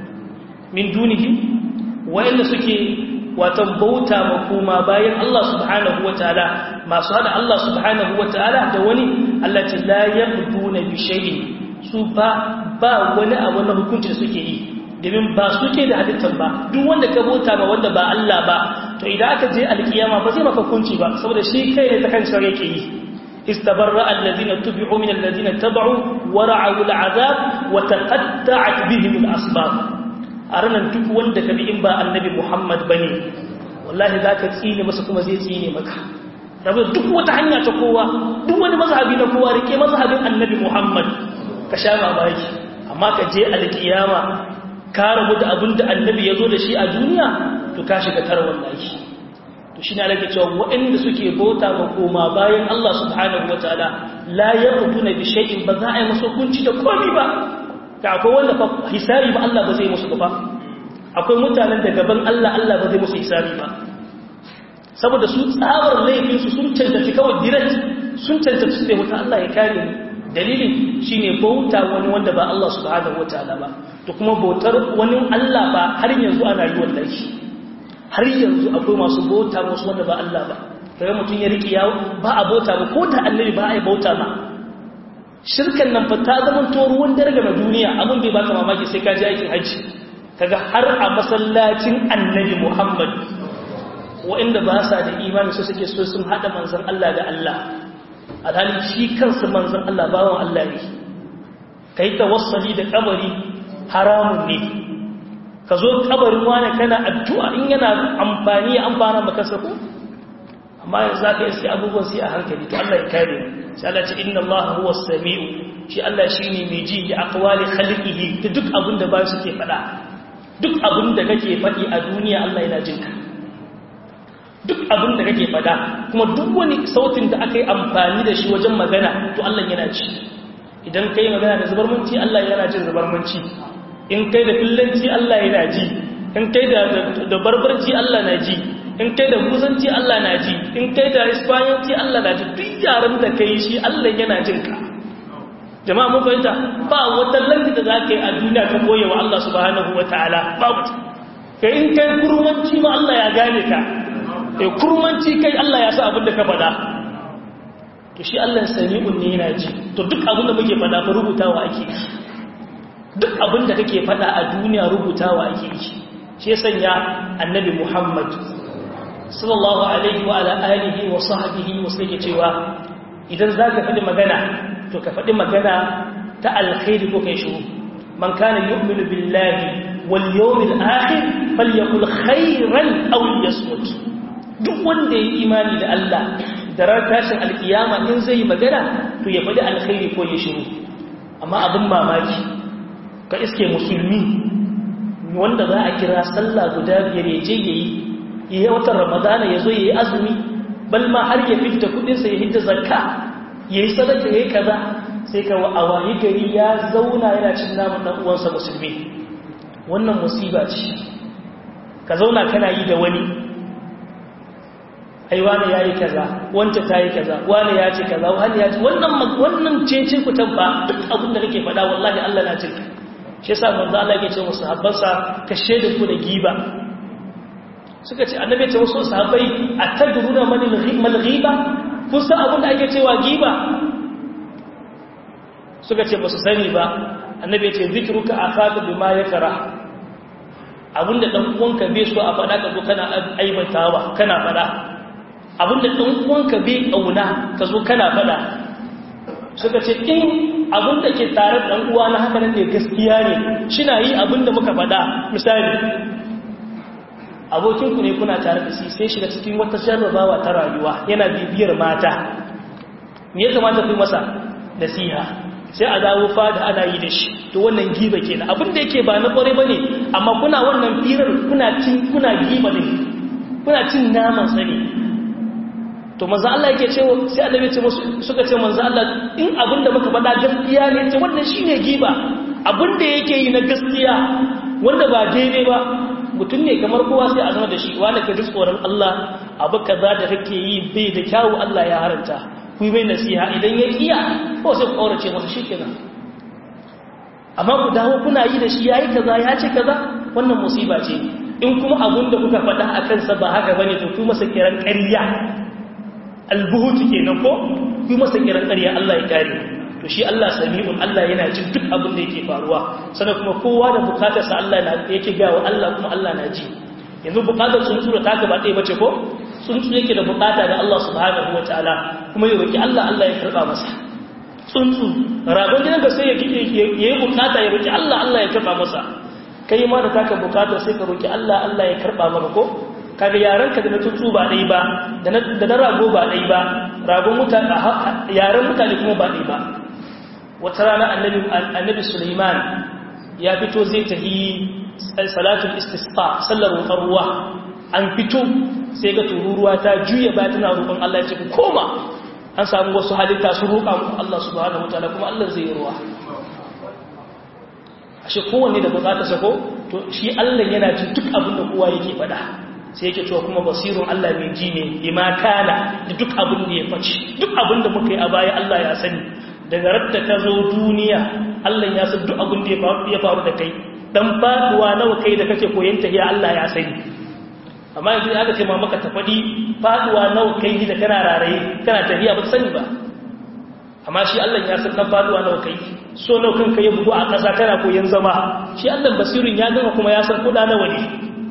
min dunihi wa'anda suke watan bauta ma kuma bayan Allah subhanahu wataala masu hada Allah subhanahu wataala da wani Allah ce la yabduna bi shay'in su ba ba wani abu na hukunci da suke yi domin ba suke da halittar ba duk wanda ka bauta ma wanda ba Allah ba to idan aka je alkiyama ba zai maka hukunci ba saboda shi kai ne ta kan shari'a yake yi استبرأ الذين تبعوا من الذين تبعوا ورعوا العذاب وتقطعت بهم الأسباب a ranar duk wanda ka bi in ba annabi Muhammad ba ne wallahi za ka tsine masa kuma zai tsine maka rabu duk wata hanya ta kowa duk wani mazhabi na kowa rike mazhabin annabi Muhammad ka sha mamaki amma ka je alkiyama ka rabu da abin da annabi ya zo da shi a duniya to ka shiga tara wallahi to shi ne alake cewa waɗanda suke bauta ma koma bayan Allah subhanahu wataala la yaqtuna bi shay'in ba za a yi musu hukunci da komai ba ka akwai wanda fa hisabi ba Allah ba zai musu ba akwai mutanen da gaban Allah Allah ba zai musu hisabi ba saboda su tsabar laifin su sun cancanci kawai direct sun cancanci su wuta Allah ya kare ni dalilin shine bauta wani wanda ba Allah subhanahu wataala ba to kuma bautar wani Allah ba har yanzu ana yi wallahi har yanzu akwai masu bauta musu wanda ba Allah ba kaga mutum ya riƙe yawo ba a bauta ba ko da annabi ba a yi bauta ba shirkan nan fa ta zama to ruwan darga na duniya abin bai baka mamaki sai ka ji aikin hajji kaga har a masallacin annabi Muhammad wa'inda ba sa da imani su suke so sun hada manzon Allah da Allah alhali shi kansa manzon Allah bawan Allah ne kai tawassuli da kabari haramun ne ka zo kabarin wani kana addu'a in yana amfani ya amfana maka sako amma yanzu za ka iske abubuwan sai a hankali to Allah ya kare mu sai Allah ce inna Allah huwa samiu shi Allah shine mai ji da aqwali khalqihi da duk abin da ba su ke fada duk abin da kake fadi a duniya Allah yana jin ka duk abin da kake fada kuma duk wani sautin da aka yi amfani da shi wajen magana to Allah yana ji idan kai magana da zubarmanci Allah yana jin zubarmanci in kai da fillanci Allah yana ji in kai da barbarci Allah na ji in kai da musanci Allah na ji in kai da ispanyanci Allah na ji duk yaran da kai shi Allah yana jin ka jama'a mun fahimta ba wata landi da za ka yi a duniya ka koya wa Allah subhanahu wa ta'ala babu kai in kai kurmanci ma Allah ya gane ka kai kurmanci kai Allah ya sa abin da ka faɗa to shi Allah sami'un ne yana ji to duk abin da muke faɗa fa rubutawa ake yi duk abin da kake faɗa a duniya rubutawa ake yi shi ya sanya annabi Muhammad sallallahu alaihi wa ala alihi wa sahbihi wa sai cewa idan zaka faɗi magana to ka faɗi magana ta alkhairi ko kai shiru man kana yu'minu billahi wal yawmil akhir falyakul khairan aw yasmut duk wanda ya imani da Allah da ran tashin alkiyama in zai magana to ya faɗi alkhairi ko ya shiru amma abin mamaki ka iske musulmi wanda za a kira sallah guda biyar ya je yayi yi watan ramadana ya zo ya yi azumi bal ma har ya fita kudinsa ya hidda zakka ya yi sadaka ya yi kaza sai ka a wayi gari ya zauna yana cin namun ɗan uwansa musulmi wannan musiba ce ka zauna kana yi da wani ai wani ya yi kaza wanta ta yi kaza wani ya ce kaza wani ya ce wannan wannan cece ku tabba duk abin da kake faɗa wallahi Allah na jinka shi yasa manzo Allah yake ce musu habbansa ka shede ku da giba suka ce annabi ce wasu sahabbai atadruna man al-ghiba kun san abin da ake cewa giba suka ce ba su sani ba annabi ce zikruka akhaka bima yakra abinda dan uwanka bai so a faɗa ka zo kana aibatawa kana faɗa abinda dan uwanka bai kauna ka zo kana faɗa suka ce in abinda ke tare da dan uwa na haka ne gaskiya ne shina yi abinda muka faɗa misali abokinku ne kuna tare da shi sai shiga cikin wata jarrabawa ta rayuwa yana bibiyar mata me ya kamata ku masa nasiha sai a dawo fada ana yi da shi to wannan giba kenan abin da yake ba na kware bane amma kuna wannan firar kuna cin kuna giba ne kuna cin naman sani to manzo Allah yake cewa sai annabi ce musu suka ce manzo Allah in abin da muka faɗa gaskiya ne ce wannan shine giba abin da yake yi na gaskiya wanda ba daidai ba mutum ne kamar kowa sai a zama da shi wani ka ji tsoron Allah abu kaza da kake yi bai da kyawu Allah ya haranta ku mai nasiha idan ya kiya ko sai ku kaurace masa shikenan amma ku dawo kuna yi da shi yayi kaza ya ce kaza wannan musiba ce in kuma abun da kuka faɗa a kansa ba haka bane to ku masa kiran ƙarya albuhuti kenan ko ku masa kiran ƙarya Allah ya kare to shi Allah sami'un Allah yana jin duk abin da yake faruwa sannan kuma kowa da bukatarsa Allah na yake gawa Allah kuma Allah na ji yanzu bukatar tsuntsu da taka ba ɗaya bace ko tsuntsu yake da bukata da Allah subhanahu wataala kuma ya roki Allah Allah ya karba masa tsuntsu ragon gidan ka sai ya yi bukata ya roki Allah Allah ya karba masa kai ma da taka bukata sai ka roki Allah Allah ya karba maka ko kaga yaran ka da na tsuntsu ba ɗaya ba da na rago ba ɗaya ba ragon mutane yaran mutane kuma ba ɗaya ba wata rana annabi Suleiman ya fito zai tafi salatul istisqa sallar roƙar ruwa an fito sai ga tururuwa ta juya ba tana roƙon Allah ya ce ku koma an samu wasu halitta su roƙa muku Allah subhanahu wataala kuma Allah zai yi ruwa ashe kowanne da bukata sako to shi Allah yana jin duk abin da kowa yake faɗa sai yake cewa kuma basirun Allah mai ji ne bima kana da duk abin da ya faci duk abin da muka yi a baya Allah ya sani daga radda ka zo duniya Allah ya san duk abin da ya faru da kai dan faduwa nawa kai da kake koyon tahiya Allah ya sani amma yanzu aka ce ma maka tafadi faduwa nawa kai da kana raraye kana tahiya ba sani ba amma shi Allah ya san dan faduwa nawa kai so nawa kanka ya bugu a ƙasa kana koyon zama shi Allah basirin ya gama kuma ya san kuɗa nawa ne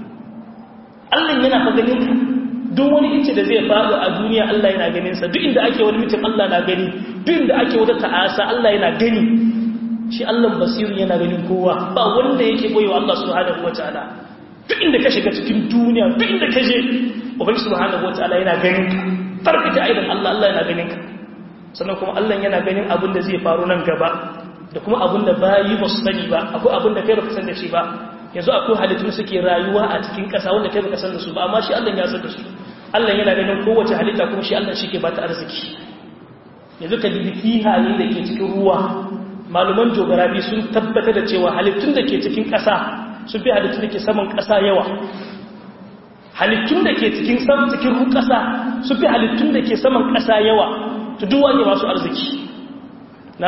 Allah yana fa ganin ka duk wani inci da zai faru a duniya Allah yana ganin sa duk inda ake wani mutum Allah na gani duk inda ake wata ta'asa Allah yana gani shi Allah basiru yana ganin kowa ba wanda yake boyewa Allah subhanahu wataala duk inda ka shiga cikin duniya duk inda ka je ubangi subhanahu wataala yana ganin ka farfita aidan Allah Allah yana ganin ka sannan kuma Allah yana ganin abin da zai faru nan gaba da kuma abin da bayi ba su sani ba akwai abin da kai baka san da shi ba yanzu akwai halittu suke rayuwa a cikin ƙasa wanda kai baka san da su ba amma shi Allah ya san da su Allah yana ganin kowace halitta kuma shi Allah shi ke bata arziki yanzu ka dubi kihaye da ke cikin ruwa maluman geography sun tabbatar da cewa halittun da ke cikin ƙasa sun fi halittun da ke saman ƙasa yawa halittun da ke cikin saman cikin ruwan ƙasa sun fi halittun da ke saman ƙasa yawa to duwa ne masu arziki na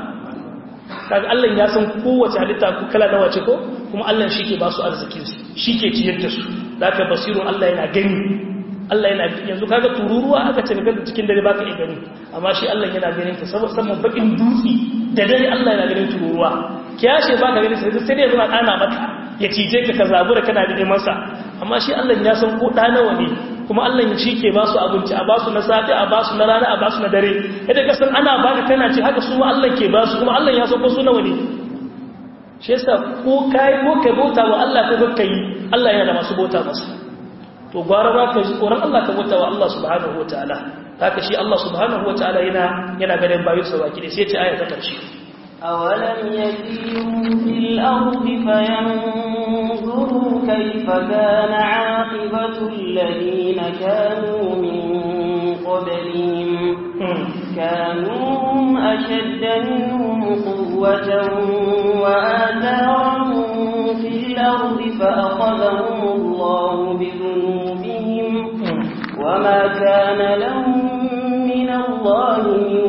kaga Allah ya san kowace halitta ko kala nawa ce ko kuma Allah shi ke ba su arzikin su shi ke ciyar da su zaka basirun Allah yana gani Allah yana yanzu kaga tururuwa aka ce daga cikin dare baka iya gani amma shi Allah yana ganin ta saboda saman bakin dutse da dare Allah yana ganin tururuwa kiyashe baka ganin sai sai dai zuwa dana maka ya cije ka ka zabura kana da masa amma shi Allah ya san ko da nawa ne kuma Allah ya shi ke ba su abinci a ba su na safe a ba su na rana a ba su na dare yadda ka san ana baka kana ci haka su Allah ke ba su kuma Allah ya san ko su nawa ne shi yasa ko kai ko kai bauta wa Allah ko kai Allah yana da masu bauta masa to gwara ba ka ji tsoron Allah ka bauta wa Allah subhanahu wataala haka shi Allah subhanahu wataala yana yana ganin bayu sa baki sai ce aya ta karshe أولم يسيروا في الأرض فينظروا كيف كان عاقبة الذين كانوا من قبلهم كانوا هم أشد منهم قوة وآثارا في الأرض فأخذهم الله بذنوبهم وما كان لهم من الله من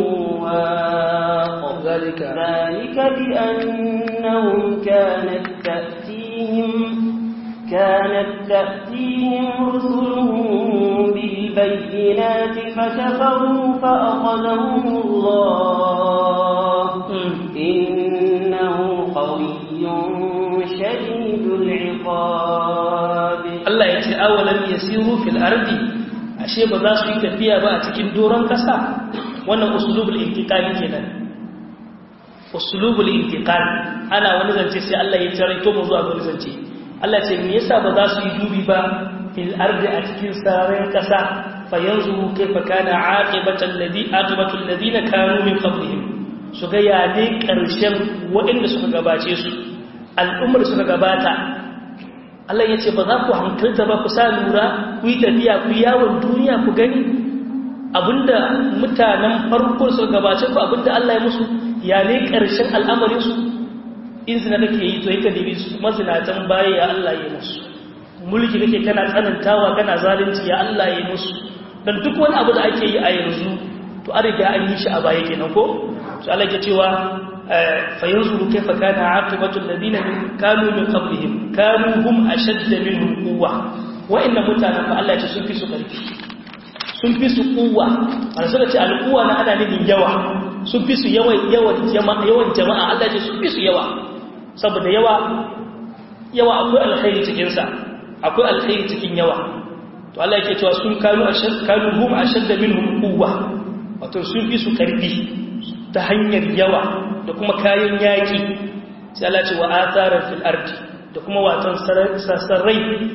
واق ذلك ذلك بأنهم كانت تأتيهم كانت تأتيهم رسلهم بالبينات فكفروا فأخذهم الله إنه قوي شديد العقاب Allah ya ce awalan yasiru fil ardi ashe ba za su yi tafiya ba a cikin doron kasa wannan usulubul intiqali kenan usulubul intiqal ana wani zance sai Allah ya taraito mu zuwa wani zance Allah ce me yasa ba za su yi dubi ba fil ardi a cikin sararin kasa fa yanzuru kaifa kana aqibatu alladhi aqibatu alladhina kanu min qablihim su ga ya ne ƙarshen waɗanda suka gabace su al'ummar suka gabata Allah ya ce ba za ku hankalta ba ku sa lura ku yi tafiya ku yawon duniya ku gani abinda mutanen farko suka gabace ku abinda Allah ya musu ya ne ƙarshen al'amarinsu in zina kake yi to yi ka dibi su mazinatan baya ya Allah ya musu mulki kake kana tsanantawa kana zalunci ya Allah ya musu dan duk wani abu da ake yi a yanzu to an riga an yi shi a baya kenan ko to Allah ya cewa fa yanzuru kayfa kana aqibatu alladhina min kanu min qablihim kanu hum ashadda minhum quwwa wa inna mutanen fa Allah ya ce sun fi su karfi sun fi su kuwa a suka ce al'uwa na ana nufin yawa sun fi su yawan jama'a yawan jama'a Allah ce sun fi su yawa saboda yawa yawa akwai alkhairi cikinsa akwai alkhairi cikin yawa to Allah yake cewa sun kanu ashad kanu hum ashadda minhum quwwa wato sun fi su karfi ta hanyar yawa da kuma kayan yaki sai Allah ce wa athara fil ardi da kuma watan sarrai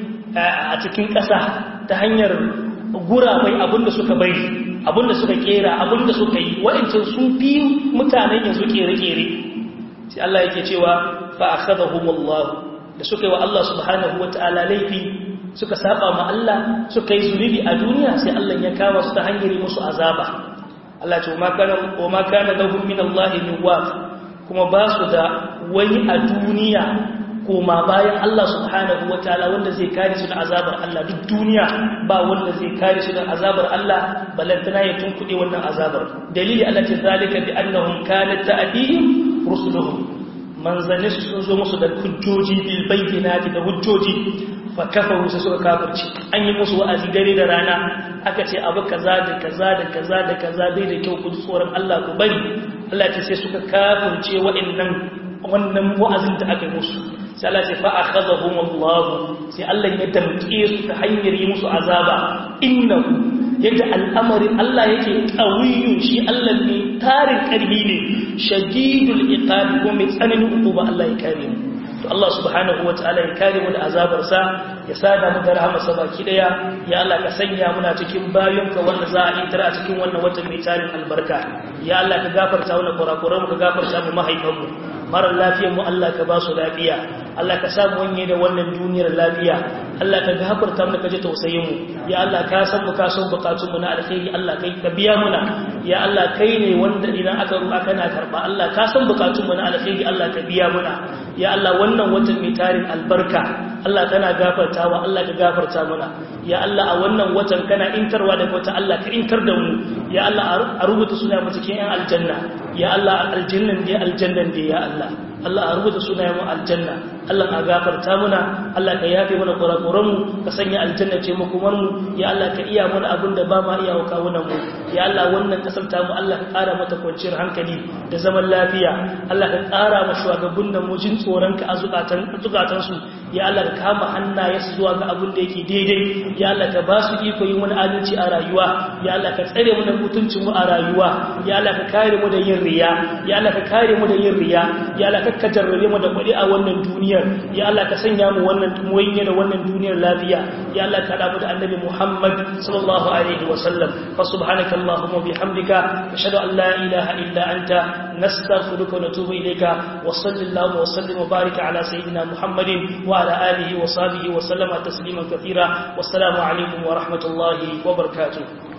a cikin ƙasa ta hanyar gurabai abinda suka bari abinda suka kera abinda suka yi wa'ancan sun fi mutanen yanzu kere-kere sai Allah yake cewa fa akhadahumullah da suka yi wa Allah subhanahu wata'ala laifi suka saba ma Allah suka yi zunubi a duniya sai Allah ya kawo su ta hanyar musu azaba Allah ce wa ma kana lahum min Allah min waq kuma ba su da wani a duniya koma bayan Allah subhanahu wa ta'ala wanda zai kare su da azabar Allah duk duniya ba wanda zai kare su da azabar Allah balantana ya tunkuɗe wannan azabar dalili Allah ce zalika bi annahum kanat ta'dihim rusuluhum manzanni sun zo musu da hujjoji bil bayyinati da hujjoji fa kafaru sai suka kafirci an yi musu wa'azi dare da rana aka ce abu kaza da kaza da kaza da kaza bai da kyau ku tsoron Allah ku bari Allah ce sai suka kafirce wa'annan wannan wa'azin da aka yi musu sai Allah ce fa akhadhahum Allah sai Allah ya damke su ta hanyar yi musu azaba innahu yadda al'amarin Allah yake qawiyun shi Allah ne tarin karbi ne shadidul iqab ko mai tsananin hukuma Allah ya kare mu to Allah subhanahu wataala ya kare mu da azabar sa ya sada mu da rahama baki daya ya Allah ka sanya muna cikin bayonka wanda za a yi tara a cikin wannan watan mai tarin albarka ya Allah ka gafarta mana kurakuran mu ka gafarta mu mahaifan mu mara lafiyar mu Allah ka ba su lafiya Allah ka samu wanye da wannan duniyar lafiya Allah ka gafarta mu ka ji tausayin mu ya Allah ka san mu ka san bukatun mu na alkhairi Allah kai ka biya muna ya Allah kai ne wanda idan aka ruwa kana karba Allah ka san bukatun mu na alkhairi Allah ka biya muna ya Allah wannan watan mai tarin albarka Allah kana gafartawa Allah ka gafarta muna ya Allah a wannan watan kana intarwa da wata Allah ka intar da mu ya Allah a rubuta suna mu cikin yan aljanna ya Allah aljannan da aljannan da ya Allah Allah a rubuta sunayen mu aljanna Allah a gafarta muna Allah ka yafe mana kurakuran mu ka sanya aljanna ce makomar mu ya Allah ka iya mana abin da ba ma iya wa kawunan mu ya Allah wannan kasar ta mu Allah ka kara mata kwanciyar hankali da zaman lafiya Allah ka kara ma shugabannin nan mu jin tsoron ka a zukatan zukatan su ya Allah ka kama hannaye su zuwa ga abin da yake daidai ya Allah ka ba su iko yin wani adalci a rayuwa ya Allah ka tsare mu da mutuncin mu a rayuwa ya Allah ka kare mu da yin riya ya Allah ka kare mu da yin riya ya Allah ka ka jarrabe mu da kuɗi a wannan duniyar ya Allah ka sanya mu wannan muwayye da wannan duniyar lafiya ya Allah ka da mu da annabi Muhammad sallallahu alaihi wa sallam fa subhanaka allahumma bihamdika ashhadu an la ilaha illa anta nastaghfiruka wa natubu ilayka wa sallallahu wa sallim wa barika ala sayyidina Muhammadin wa ala alihi wa sahbihi wa sallama tasliman kathira wassalamu alaikum wa rahmatullahi wa barakatuh